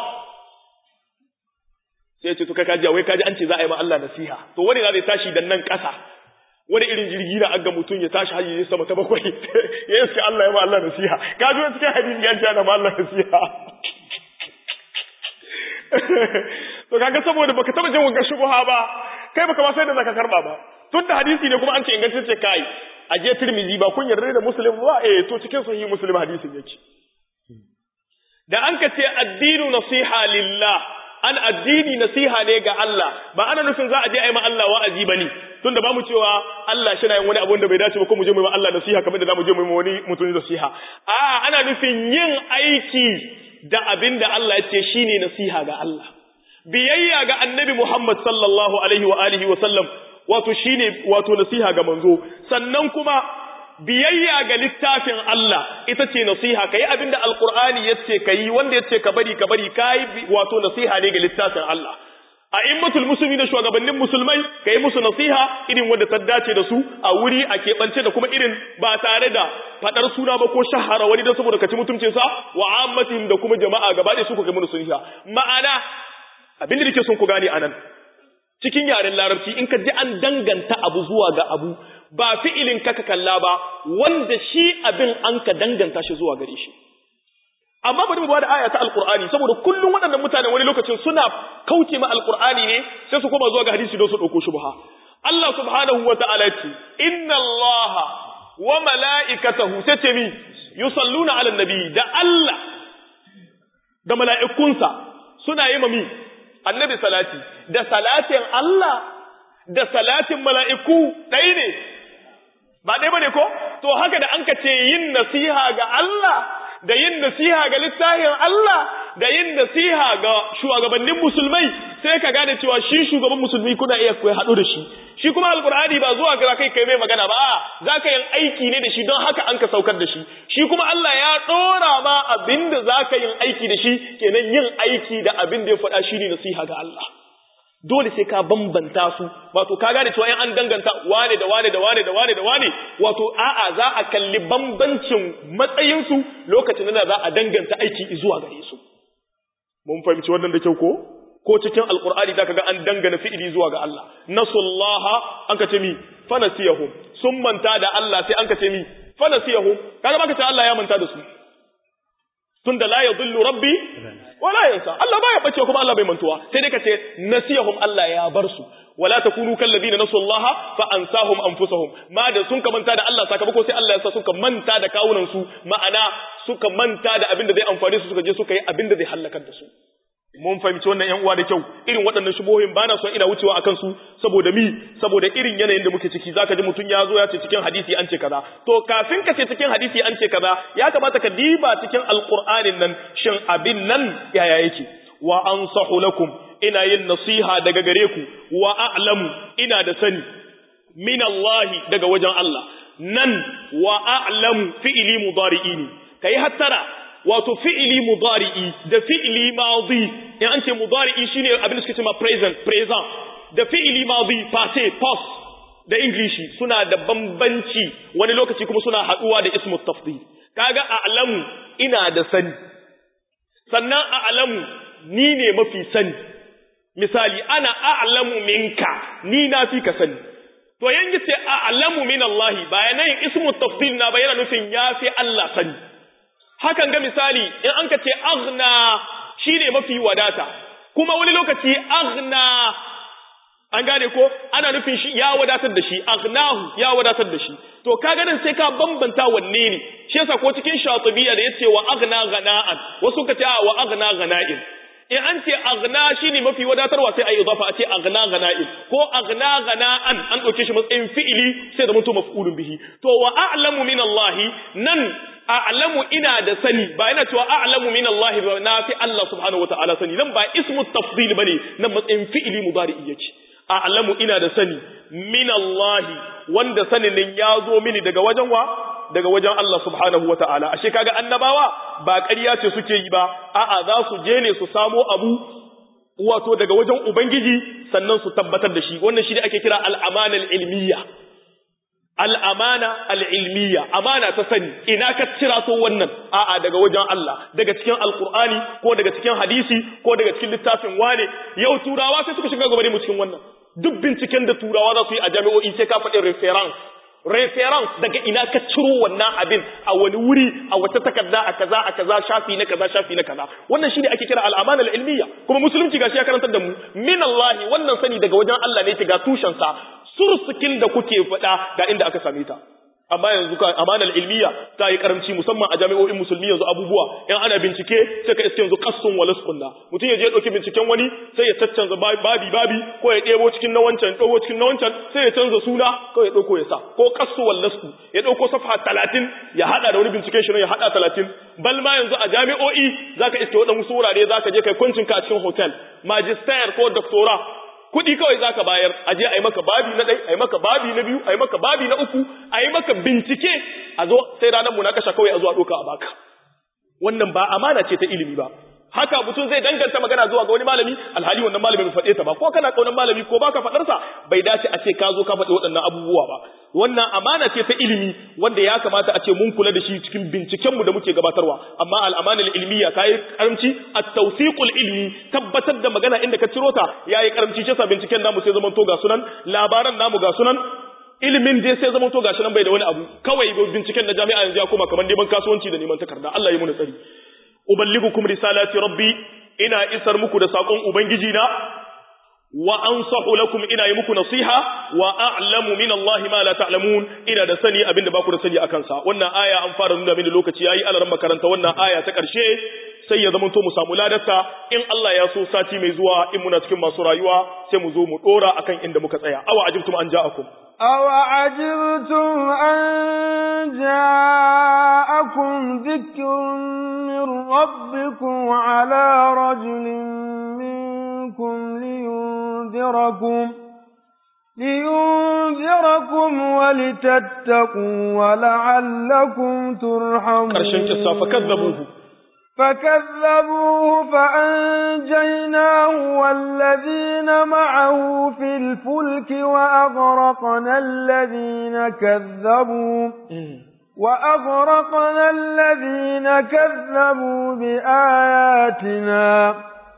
sai ce to kai kaji wai kaji an ce za a yi ma Allah nasiha to wani na zai tashi dan nan kasa wani irin jirgi na aga mutum ya tashi hajji ya sama ta bakwai ya iska Allah ya ma Allah nasiha ka zo cikin hadisi ya ce ana ma Allah nasiha to kaga saboda baka taba jin wannan shubha ba kai baka ba sai da zaka karba ba tun da hadisi ne kuma an ce ingantacce kai a je Tirmidhi ba kun yarda da Muslim ba eh to cikin sahih Muslim hadisin yake da an ka ce addinu nasiha lillah an addini nasiha ne ga Allah ba ana nufin za a je a yi ma Allah wa'azi bane tunda ba mu cewa Allah shi na yin wani abu da bai dace ba ko mu je mu yi ma Allah nasiha kamar da za mu je mu yi ma wani mutum nasiha a ana nufin yin aiki da abin da Allah ya ce shine nasiha ga Allah biyayya ga annabi Muhammad sallallahu alaihi wa alihi wa sallam wato shine wato nasiha ga manzo sannan kuma biyayya ga littafin Allah ita ce nasiha kai abinda alqur'ani yace kai wanda yace ka bari ka bari kai wato nasiha ne ga littafin Allah a immatul musulmi da shugabannin musulmai kai musu nasiha irin wanda ta dace da su a wuri a keɓance da kuma irin ba tare da fadar suna ba ko shahara wani don saboda kaci mutuncin sa wa ammatihim da kuma jama'a gaba ɗaya su ku kai musu nasiha ma'ana abinda nake son ku gane anan cikin yaren larabci in ka ji an danganta abu zuwa ga abu ba fi'ilin kaka kalla ba wanda shi abin an ka danganta shi zuwa gare shi amma bari mu ba da aya ta alqur'ani saboda kullum waɗannan mutane wani lokacin suna kauce ma alqur'ani ne sai su koma zuwa ga hadisi don su dauko shubha Allah subhanahu wa ta'ala ce inna Allah wa mala'ikatahu sai ce mi yusalluna ala nabi da Allah da mala'ikunsa suna yi mami annabi salati da salatin Allah da salatin mala'iku ɗaya ne ba ɗaya ba ne ko to haka da an ka ce yin nasiha ga Allah da yin nasiha ga littafin Allah da yin nasiha ga shugabannin musulmai sai ka gane cewa shi shugaban musulmi kuna iya kuwa haɗu da shi shi kuma alkur'ani ba zuwa ga kai kai mai magana ba za ka yin aiki ne da shi don haka an ka saukar da shi shi kuma Allah ya ɗora ma abin da za ka yin aiki da shi kenan yin aiki da abin da ya faɗa shi ne nasiha ga Allah dole sai ka bambanta su wato ka gane cewa in an danganta wane da wane da wane da wane da wane wato a'a za a kalli bambancin matsayinsu lokacin da za a danganta aiki zuwa gare su mun fahimci wannan da kyau ko ko cikin alqur'ani zaka ga an dangana fi'ili zuwa ga Allah nasullaha an ka ce mi fanasiyahum sun manta da Allah sai an ka ce mi fanasiyahum kaga baka ce Allah ya manta da su tunda la yadhillu rabbi wala yansa Allah baya bace kuma Allah bai mantuwa sai dai kace nasiyahum Allah ya bar su wala takunu kal ladina nasullaha fa ansahum anfusahum ma da sun ka manta da Allah sakamako sai Allah ya sa suka manta da kawunan su ma'ana suka manta da abin da zai amfane su suka je suka yi abin da zai halakar da su mun fahimci wannan yan uwa da kyau irin waɗannan shubohin bana son ina wucewa akan su saboda mi saboda irin yanayin da muke ciki zaka ji mutun ya zo ya ce cikin hadisi an ce kaza to kafin ka ce cikin hadisi an ce kaza ya kamata ka diba cikin alqur'anin nan shin abin nan yaya yake wa ansahu lakum ina yin nasiha daga gare ku wa a'lamu ina da sani min Allah daga wajen Allah nan wa a'lamu fi'li mudari'ini kai hattara wato fi'ili mudari'i da fi'ili madi in an ce mudari'i shine abin da suke cewa present present da fi'ili madi past past da ingilishi suna da bambanci wani lokaci kuma suna haduwa da ismu tafdil kaga a'lamu ina da sani sannan a'lamu ni ne mafi sani misali ana a'lamu minka ni na fi ka sani to yanzu ce a'lamu min Allah bayanan ismu tafdil na bayana nufin yafi Allah sani hakan ga misali in an ka ce aghna shine mafi wadata kuma wani lokaci aghna an gane ko ana nufin shi ya wadatar da shi aghnahu ya wadatar da shi to kaga nan sai ka bambanta wanne ne shi yasa ko cikin shatibiya da yace wa aghna ghana'an wasu ka ce wa aghna ghana'in in an ce aghna shine mafi wadatarwa sai ayi idafa a ce aghna ghana'in ko aghna ghana'an an dauke shi matsayin fi'ili sai da mutum maf'ulun bihi to wa a'lamu min Allah nan a'lamu ina da sani ba ina cewa a'lamu min Allah ba na fi Allah subhanahu wataala sani nan ba ismu tafdil bane nan matsayin fi'ili mudari'i yake a'lamu ina da sani min Allah wanda sanin nan ya zo mini daga wajen wa daga wajen Allah subhanahu wataala ashe kaga annabawa ba ƙarya ce suke yi ba a'a za su je ne su samo abu wato daga wajen ubangiji sannan su tabbatar da shi wannan shi ne ake kira al'amana ilmiya al'amana al'ilmiya amana ta sani ina ka cira so wannan a'a daga wajen Allah daga cikin alkur'ani ko daga cikin hadisi ko daga cikin littafin wane yau turawa sai suka shiga gaba mu cikin wannan duk binciken da turawa za su yi a jami'o'i sai ka faɗi reference reference daga ina ka ciro wannan abin a wani wuri a wata takarda a kaza a kaza shafi na kaza shafi na kaza wannan shine ake kira al'amana al-ilmiya kuma musulunci gashi ya karantar da mu min Allah wannan sani daga wajen Allah ne ga tushen sa sursukin da kuke faɗa ga inda aka same ta amma yanzu ka amanar ilmiya ta yi karamci musamman a jami'o'in musulmi yanzu abubuwa in ana bincike sai ka iske yanzu kassun walas kunna mutum ya je ya dauki binciken wani sai ya caccanza babi babi ko ya ɗebo cikin na wancan ɗauko cikin na wancan sai ya canza suna ko ya ɗauko ya sa ko kassu wallasku ya ɗauko safa talatin ya haɗa da wani binciken shi ya haɗa talatin bal ma yanzu a jami'o'i zaka iske waɗansu wurare zaka je kai kwancinka a cikin hotel magister ko doctora kuɗi kawai za ka bayar a je a yi maka babi na ɗai a yi maka babi na biyu a yi maka babi na uku a yi maka bincike a zo sai ranar mu na kasha kawai a zo a ɗoka a baka wannan ba amana ce ta ilimi ba haka mutum zai danganta magana zuwa ga wani malami alhali wannan malami bai faɗe ta ba ko kana kaunan malami ko baka faɗar sa bai dace a ce ka zo ka faɗi waɗannan abubuwa ba wannan amana ce ta ilimi wanda ya kamata a ce mun kula da shi cikin binciken mu da muke gabatarwa amma al'amanul ilmiya kai karamci at-tawfiqul ilmi tabbatar da magana inda ka ciro ta yayi karamci ce sa binciken namu sai zaman to ga sunan labaran namu ga sunan ilimin dai sai zaman to gashi nan bai da wani abu kawai binciken na jami'a yanzu ya koma kamar neman kasuwanci da neman takarda Allah ya muna tsari uballigukum risalati rabbi ina isar muku da sakon ubangiji na wa ansahu lakum ina yi muku nasiha wa a'lamu min Allah ma la ta'lamun ina da sani abinda baku da sani akan sa wannan aya an fara nuna mini lokaci yayi alaran makaranta wannan aya ta karshe sai ya zama to mu samu ladarta in Allah ya so sati mai zuwa in muna cikin masu rayuwa sai mu zo mu dora akan inda muka tsaya awa ajibtum an ja'akum أو عجبتم أن جاءكم ذكر من ربكم على رجل منكم لينذركم لينذركم ولتتقوا ولعلكم ترحمون ƙarshen kissa fakazzabuhu فكذبوه فأنجيناه والذين معه في الفلك وأغرقنا الذين كذبوا وأغرقنا الذين كذبوا بآياتنا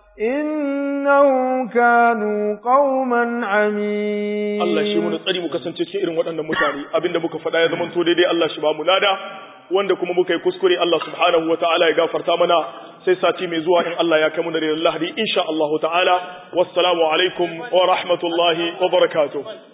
إنهم كانوا قوما عمين Allah shi mun tsari mu kasance cikin irin waɗannan mutane abinda muka faɗa ya zama to daidai Allah shi ba mu lada wanda kuma muka yi kuskure Allah subhanahu wa ta'ala ya gafarta mana sai sati mai zuwa in Allah ya kai mu da lahadi insha Allah ta'ala wassalamu alaikum wa rahmatullahi wa barakatuh